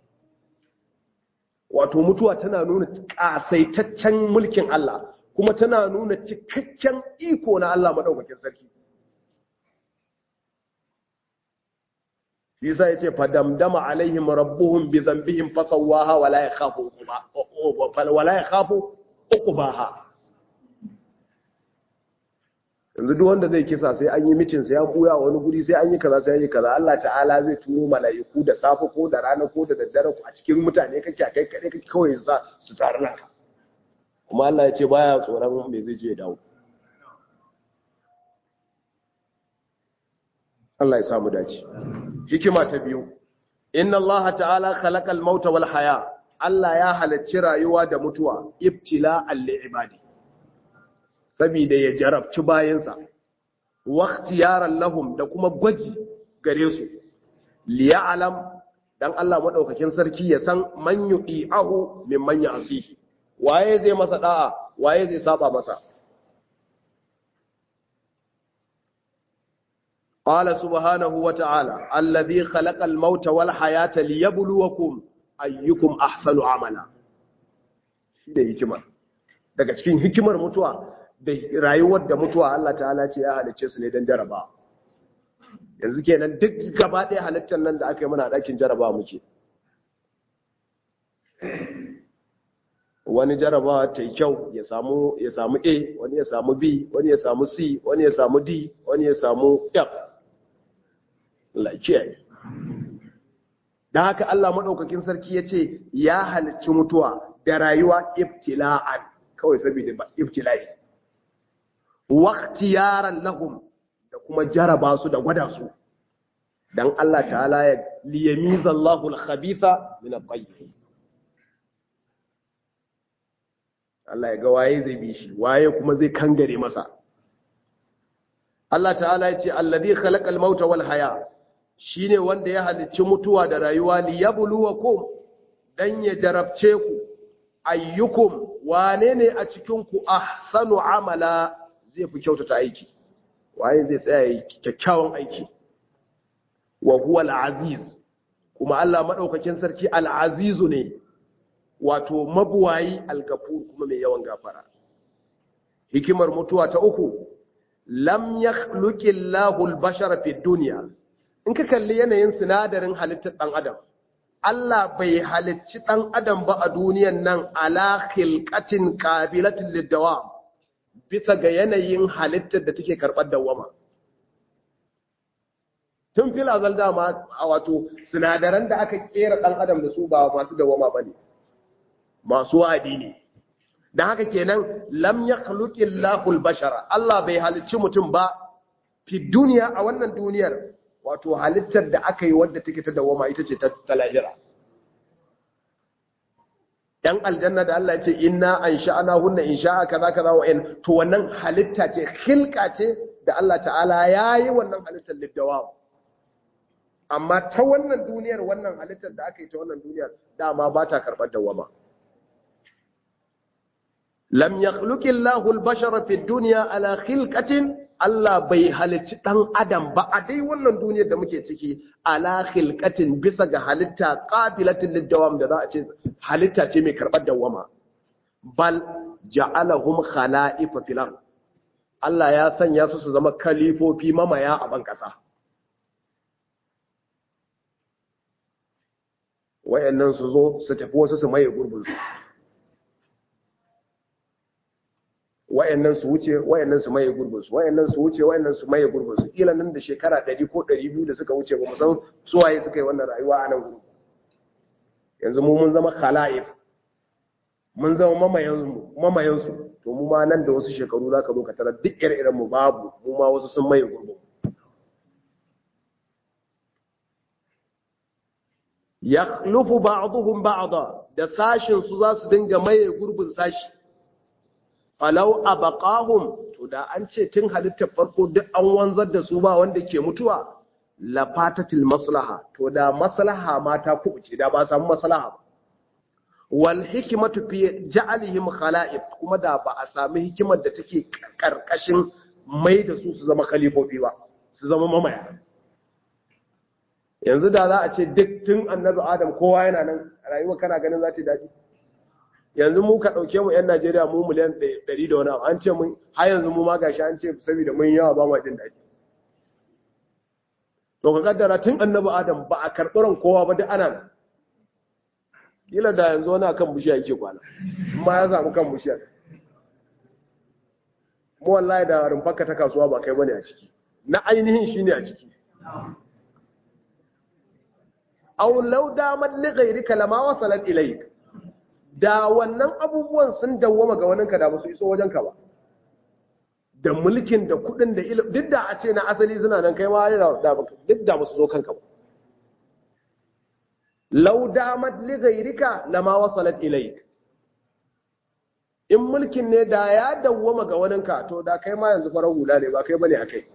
wato mutuwa tana nuna kasaitaccen mulkin Allah kuma tana nuna cikakken iko na Allah madaukakin sarki Isa yace fadamdama alaihim rabbuhum bi dhanbihim fasawaha wala yakhafu wala yakhafu uqbaha yanzu duk wanda zai kisa sai an yi mitin sai an buya wani guri sai an yi kaza sai an yi kaza Allah ta'ala zai turo mala'iku da safe ko da rana ko da daddare a cikin mutane kake kai kade kake kawai za su tsara naka kuma Allah ya ce baya tsoron me zai je ya dawo Allah ya samu dace hikima ta biyu inna Allah ta'ala khalaqal mauta wal haya Allah ya halacci rayuwa da mutuwa ibtila'an li ibadi saboda ya jarabci bayansa waqtiyaran lahum da kuma gwaji gare su liya'lam dan Allah madaukakin sarki ya san man yu'i'ahu mimman ya'sihi waye zai masa da'a waye zai saba masa qala subhanahu wa ta'ala alladhi khalaqa al-mauta wal hayata liyabluwakum ayyukum ahsanu amala shi da hikimar daga cikin hikimar mutuwa da rayuwar da mutuwa Allah ta'ala ce ya halicce su ne don jaraba yanzu kenan duk gaba ɗaya halittar nan da aka yi mana ɗakin jaraba muke wani jarabawa ta yi kyau ya samu ya samu A wani ya samu B wani ya samu C wani ya samu D wani ya samu F lafiya da haka Allah maɗaukakin sarki ya ce ya halicci mutuwa da rayuwa ibtila'an kawai saboda ba ibtila'i waqtiyaran lahum da kuma jaraba su da gwada su dan Allah ta'ala ya liyamiza Allahu al-khabitha min at-tayyib Allah ya ga waye zai bi shi waye kuma zai kangare masa Allah ta'ala ya ce alladhi khalaqal mauta wal haya shine wanda ya halicci mutuwa da rayuwa liyabluwakum dan ya jarabce ku ayyukum wane ne a cikin ku ahsanu amala zai fi kyautata aiki waye zai tsaya kyakkyawan aiki wa huwa al-aziz kuma Allah madaukakin sarki al-azizu ne wato mabuwayi al-gafur kuma mai yawan gafara hikimar mutuwa ta uku lam yakhluqillahu al-bashara fi dunya in ka kalli yanayin sinadarin halittar dan adam Allah bai halicci dan adam ba a duniyan nan ala khilqatin qabilatin lid-dawam bisa ga yanayin halittar da take karbar dawama tun fil azal dama a wato sinadaran da aka kera dan adam da su ba masu dawama bane masu wadi ne da haka kenan lam yakhluqillahu al-bashara Allah bai halicci mutum ba fi duniya a wannan duniyar wato halittar da aka yi wadda take ta dawama ita ce ta lahira yan aljanna da Allah ya ce inna ansha'na hunna insha'a kaza kaza wa in to wannan halitta ce khilqa ce da Allah ta'ala yayi wannan halittar lidawam amma ta wannan duniyar wannan halittar da aka yi ta wannan duniyar dama ba ta karɓar dawama lam yakhluqi Allahu al-bashara fi dunya ala khilqatin Allah bai halicci dan adam ba a dai wannan duniyar da muke ciki ala khilqatin bisa ga halitta qabilatin lidawam da za a ce halitta ce mai karɓar dawama bal ja'alahum khala'ifa fil ard Allah ya sanya su su zama kalifofi mamaya a ban kasa wayannan su zo su tafi wasu su maye gurbinsu wayannan su wuce wayannan su maye gurbinsu wayannan su wuce wayannan su maye gurbinsu kila nan da shekara 100 ko 200 da suka wuce ba mu san su waye suka yi wannan rayuwa a nan gurin yanzu mu mun zama khala'if mun zama mamayan mamayan su to mu ma nan da wasu shekaru zaka zo ka tarar duk ire-iren mu babu mu ma wasu sun maye gurbin yakhlufu ba'dhum ba'da da sashin su za su dinga maye gurbin sashi falau abaqahum to da an ce tun halittar farko duk an wanzar da su ba wanda ke mutuwa la fatatil maslaha to da maslaha ma ta kubuce da ba samu maslaha ba wal hikmatu fi ja'alihim khala'if kuma da ba a sami hikimar da take karkashin mai da su su zama khalifofi ba su zama mamaya yanzu da za a ce duk tun annabi adam kowa yana nan rayuwa kana ganin za ta daɗi yanzu mu ka ɗauke mu 'yan najeriya mu miliyan ɗari da wani abu an ce mun har yanzu mu ma gashi an ce saboda mun yawa ba ma jin daɗi to ka kaddara tun annabi adam ba a karɓi ran kowa ba duk ana nan kila da yanzu wani kan bishiya yake kwana ma ya samu kan bishiyar mu wallahi da rumfarka ta kasuwa ba kai bane a ciki na ainihin shine a ciki aw law damat li ghayrika lama wasalat ilayk da wannan abubuwan sun dawwama ga waninka da basu iso wajenka ba da mulkin da kudin da ilimi duk da a ce na asali suna nan kai ma da duk da basu zo kanka ba law damat li ghayrika lama wasalat ilayk in mulkin ne da ya dawwama ga waninka to da kai ma yanzu farar hula ne ba kai bane akai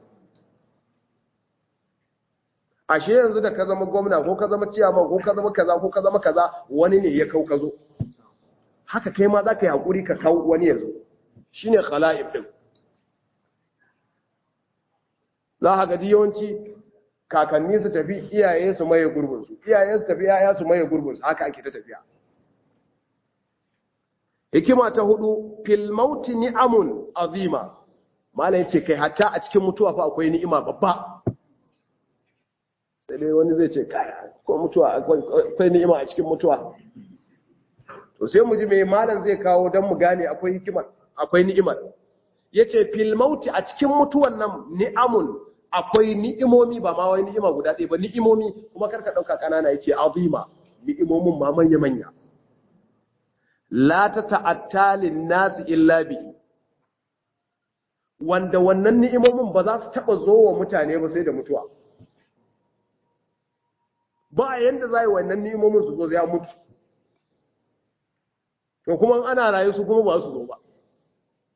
ashe yanzu da ka zama gwamna ko ka zama ciyaman ko ka zama kaza ko ka zama kaza wani ne ya kau ka zo haka kai ma za ka yi haƙuri ka kau wani ya zo shi ne khala'if ɗin za a gaji yawanci kakanni su tafi iyaye su maye gurbinsu iyaye su tafi yaya su maye gurbinsu haka ake ta tafiya hikima ta hudu filmauti ni'amun azima malai ce kai hatta a cikin mutuwa fa akwai ni'ima babba sai dai wani zai ce kaya ko mutuwa akwai ni'ima a cikin mutuwa to sai mu ji mai malam zai kawo don mu gane akwai hikimar akwai ni'imar yace fil mauti a cikin mutuwan nan ni'amun akwai ni'imomi ba ma wai ni'ima guda ɗaya ba ni'imomi kuma karka ɗauka ƙanana yace azima ni'imomin ma manya manya la ta ta'atta lin nasi illa bi wanda wannan ni'imomin ba za su taba zo wa mutane ba sai da mutuwa ba yanda za yi wannan ni'imomin su zo ya mutu to kuma ana rayu su kuma ba su zo ba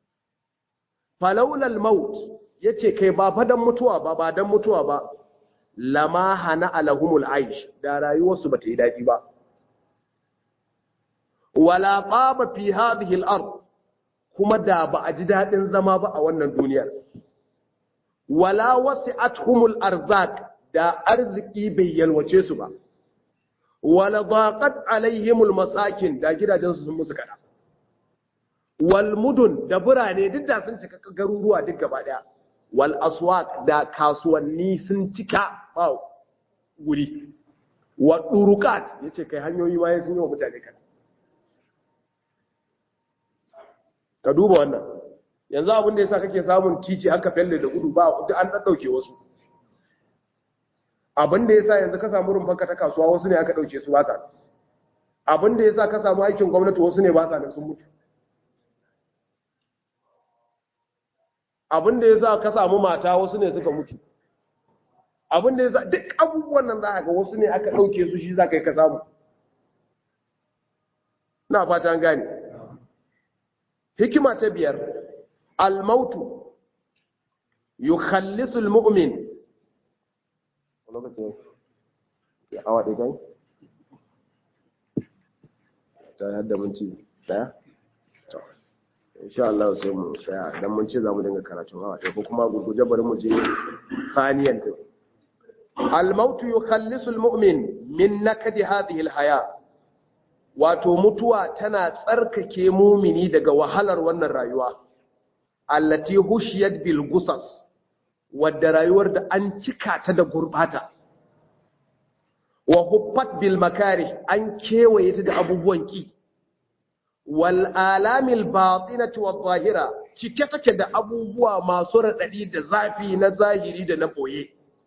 falaulal maut yace kai ba fa dan mutuwa ba ba dan mutuwa ba lama hana alahumul aish da rayuwarsu bata yi daɗi ba wala qaba fi hadhihi al-ard kuma da ba a ji daɗin zama ba a wannan duniyar wala wasi'atuhumul arzaq da arziki bai yalwace su ba wala daqat alaihimul masakin da gidajensu sun musu kada wal mudun da birane duk da sun cika garuruwa duk gaba daya wal aswaq da kasuwanni sun cika ba guri wa durukat yace kai hanyoyi ma sun yi wa mutane kada ka duba wannan yanzu abin da yasa kake samun titi haka felle da gudu ba duk an daddauke wasu abin da yasa yanzu ka samu rumfanka ta kasuwa wasu ne aka dauke su ba sa abin da yasa ka samu aikin gwamnati wasu ne ba sa nan sun mutu abin da yasa ka samu mata wasu ne suka mutu abin da yasa duk abubuwan nan za ga wasu ne aka dauke su shi za ka yi ka samu na fata an gane hikima ta biyar almautu yukhallisu almu'min lokacin ya awa ɗaya kai ta yadda minti daya insha Allah sai mu tsaya dan mun ce za mu dinga karatun awa ɗaya ko kuma gurguje bari mu je faniyan din almautu yukhallisu almu'min min nakadi hadhihi alhaya wato mutuwa tana tsarkake mumini daga wahalar wannan rayuwa allati hushiyat bil gusas wadda rayuwar da an cika ta da gurbata wa huffat bil makari an kewaye ta da abubuwan ki wal alamil batinati wal zahira cike take da abubuwa masu radadi da zafi na zahiri da na boye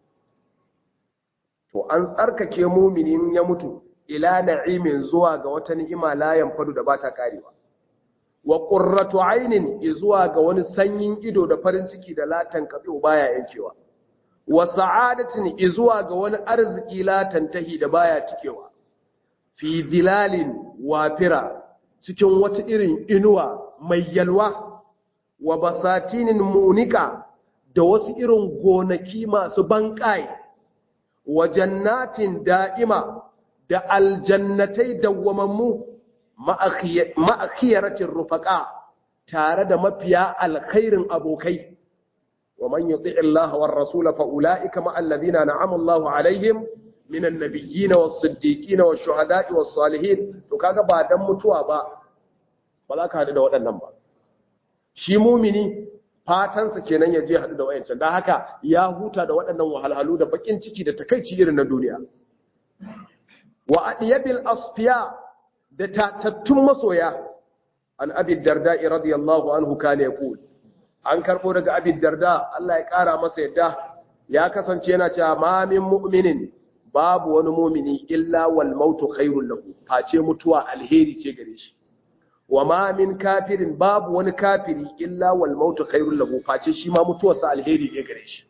to an tsarkake muminin ya mutu ila na'imin zuwa ga wata ni'ima la yanfadu da bata karewa wa qurratu aynin zuwa ga wani sanyin ido da farin ciki da latan kabi baya yankewa wa sa'adatin zuwa ga wani arziki latan tahi da baya cikewa fi dilalin wafira cikin wata irin inuwa mai yalwa wa basatinin munika da wasu irin gonaki masu banƙai wa jannatin da'ima da aljannatai dawwamammu ma'akhiyaratin rufaka tare da mafiya alkhairin abokai wa man yuti Allah war rasula fa ulaika ma alladhina na'ama Allah alaihim minan nabiyyin was siddiqin was shuhada'i was salihin to kaga ba dan mutuwa ba ba za ka hadu da waɗannan ba shi mumini fatansa kenan ya je hadu da wayancan dan haka ya huta da waɗannan wahalhalu da bakin ciki da takeici irin na duniya wa adiyabil asfiya da tatattun masoya an abi darda radiyallahu anhu kana yaqul an karbo daga abi darda Allah ya kara masa yadda ya kasance yana cewa ma min mu'minin babu wani mu'mini illa wal mautu khairul lahu face mutuwa alheri ce gare shi wa ma min kafirin babu wani kafiri illa wal mautu khairul lahu face shi ma mutuwarsa alheri ne gare shi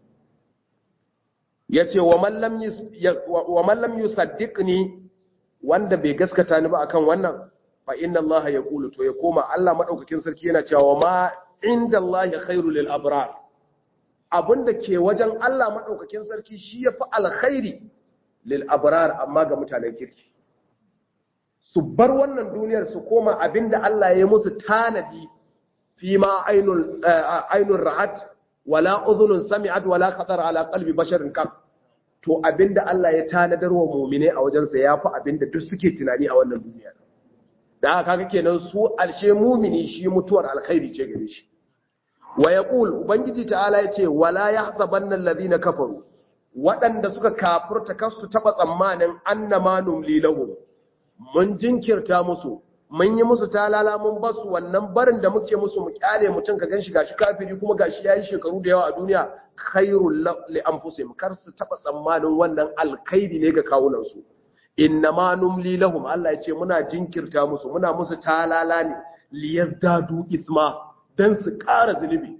yace wa man lam wa man lam yusaddiqni wanda bai gaskata ni ba akan wannan fa inna Allah ya kulu to ya koma Allah madaukakin sarki yana cewa ma inda Allah khairu lil abrar abinda ke wajen Allah madaukakin sarki shi yafi alkhairi lil abrar amma ga mutanen kirki su bar wannan duniyar su koma abinda Allah ya musu tanadi fi ma ainul ainul ra'at wala udhunun sami'at wala khatar ala qalbi basharin kam to abinda Allah ya tanadar wa mumine a wajensa ya fi abinda duk suke tunani a wannan duniya da haka kaga kenan su alshe mumini shi mutuwar alkhairi ce gare shi wa yaqul ubangiji ta'ala yace wala yahsabanna alladhina kafaru waɗanda suka kafurta kasu taba tsammanin annama numli lahum mun jinkirta musu mun yi musu talala mun basu wannan barin da muke musu mu kyale mutum ka ganshi gashi kafiri kuma gashi yayi shekaru da yawa a duniya khairul li anfusihim kar su taba tsammanin wannan alkhairi ne ga kawunan su innama numli lahum Allah ya ce muna jinkirta musu muna musu talala ne liyazdadu isma dan su ƙara zulubi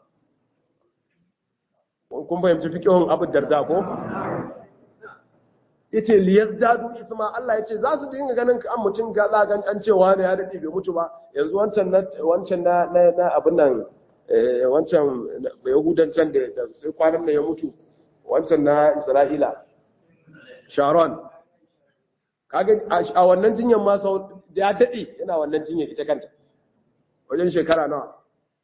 kun fahimci fikihun abu darda ko yace liyazdadu isma Allah yace za su dinga ganin kan mutum ga za ga an cewa ne ya dade bai mutu ba yanzu wancan na wancan na na abin nan eh wancan yahudan can da sai kwanan nan ya mutu wancan na Isra'ila Sharon kaga a wannan jinyar ma sau ya dade yana wannan jinyar ita kanta wajen shekara nawa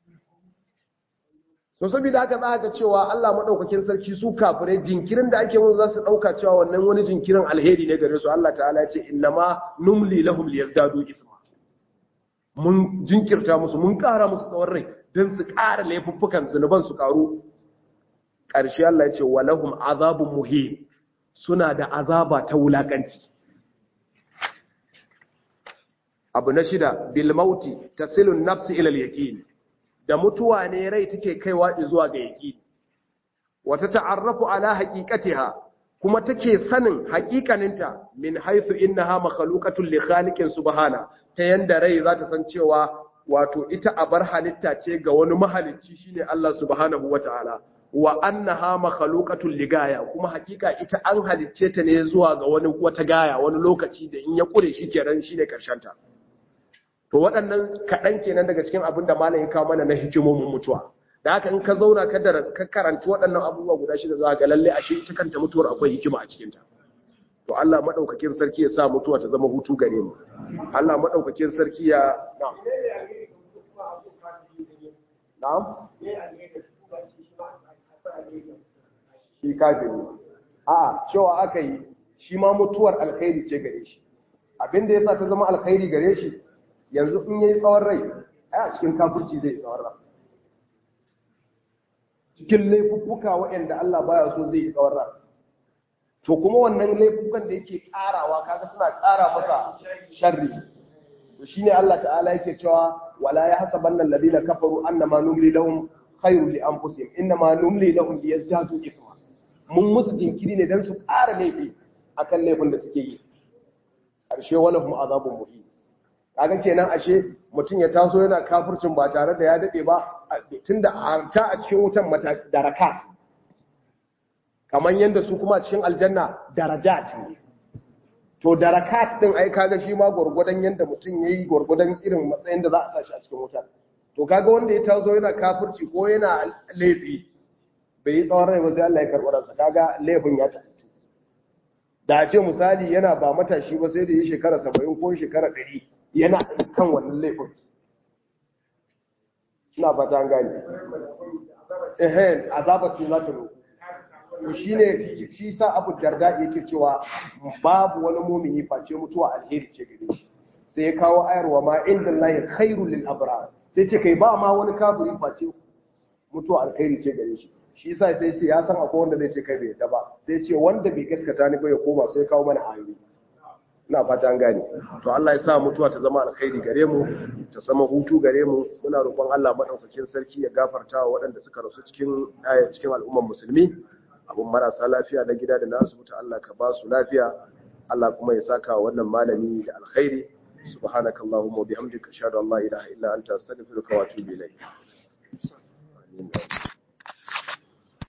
so saboda haka za ka cewa Allah madaukakin sarki su kafirai jinkirin da ake musu za su dauka cewa wannan wani jinkirin alheri ne gare su Allah ta'ala ya ce innama numli lahum liyazdadu isma mun jinkirta musu mun kara musu tsawon rai don su kara laifuffukan zunuban su karu ƙarshe Allah ya ce walahum azabun muhin suna da azaba ta wulakanci abu na shida bil mauti tasilun nafsi ila al-yaqin da mutuwa ne rai take kaiwa zuwa ga yaqini wata ta'arrafu ala haqiqatiha kuma take sanin haƙiƙaninta min haythu innaha makhluqatun li khaliqin subhana ta yanda rai za ta san cewa wato ita abar halitta ce ga wani mahalicci shine Allah subhanahu wataala wa annaha makhluqatun li gaya kuma haƙiƙa ita an halicce ta ne zuwa ga wani wata gaya wani lokaci da in ya kure shi kenan shine karshen ta to waɗannan kaɗan kenan daga cikin abin da malam ya kawo mana na hikimomin mutuwa da haka in ka zauna ka da ka karanci waɗannan abubuwa guda shida za ga lalle ashe ita kanta mutuwar akwai hikima a cikin ta to Allah madaukakin sarki ya sa mutuwa ta zama hutu gare mu Allah madaukakin sarki ya na'am shi kafiri a'a cewa aka yi shi ma mutuwar alkhairi ce gare shi abinda yasa ta zama alkhairi gare shi yanzu in yayi tsawon rai ai a cikin kafirci zai tsawon rai cikin laifuffuka waɗanda Allah baya so zai yi tsawon rai to kuma wannan laifukan da yake karawa kaga suna kara masa sharri to shine Allah ta'ala yake cewa wala yahsabanna alladhina kafaru annama numli lahum khayru li anfusihim innama numli lahum liyazdadu ithma mun musu jinkiri ne dan su ƙara laifi akan laifin da suke yi karshe walahum azabun muhin kaga kenan ashe mutum ya taso yana kafircin ba tare da ya dade ba tunda ta a cikin wutan mata darakat kamar yanda su kuma cikin aljanna darajat ne to darakat din ai kaga shi ma gurgudan yanda mutum yayi gurgudan irin matsayin da za a sa shi a cikin wutan to kaga wanda ya tazo yana kafirci ko yana laifi bai yi tsawon rai ba sai Allah ya karɓi ransa kaga laifin ya tafi da ce misali yana ba matashi ba sai da yi shekara 70 ko shekara 100 yana kan wannan laifin ina fata an gane eh azabatu za ta roƙo to shine shi sa Abu Darda yake cewa babu wani mumini face mutuwa alheri ce gare shi sai ya kawo ayarwa ma inda Allah khairul lil abrar sai ce kai ba ma wani kafiri face mutuwa alheri ce gare shi shi sa sai ce ya san akwai wanda zai ce kai bai yadda ba sai ce wanda bai gaskata ni ba ya koma sai kawo mana ayoyi ina fata an gane to Allah ya sa mutuwa ta zama alkhairi gare mu ta zama hutu gare mu muna roƙon Allah madaukakin sarki ya gafarta wa waɗanda suka rasu cikin cikin al'umman musulmi abun marasa lafiya na gida da na asibiti Allah ka ba su lafiya Allah kuma ya saka wannan malami da alkhairi subhanakallahumma wa bihamdika ashhadu an la ilaha illa anta astaghfiruka wa atubu ilayk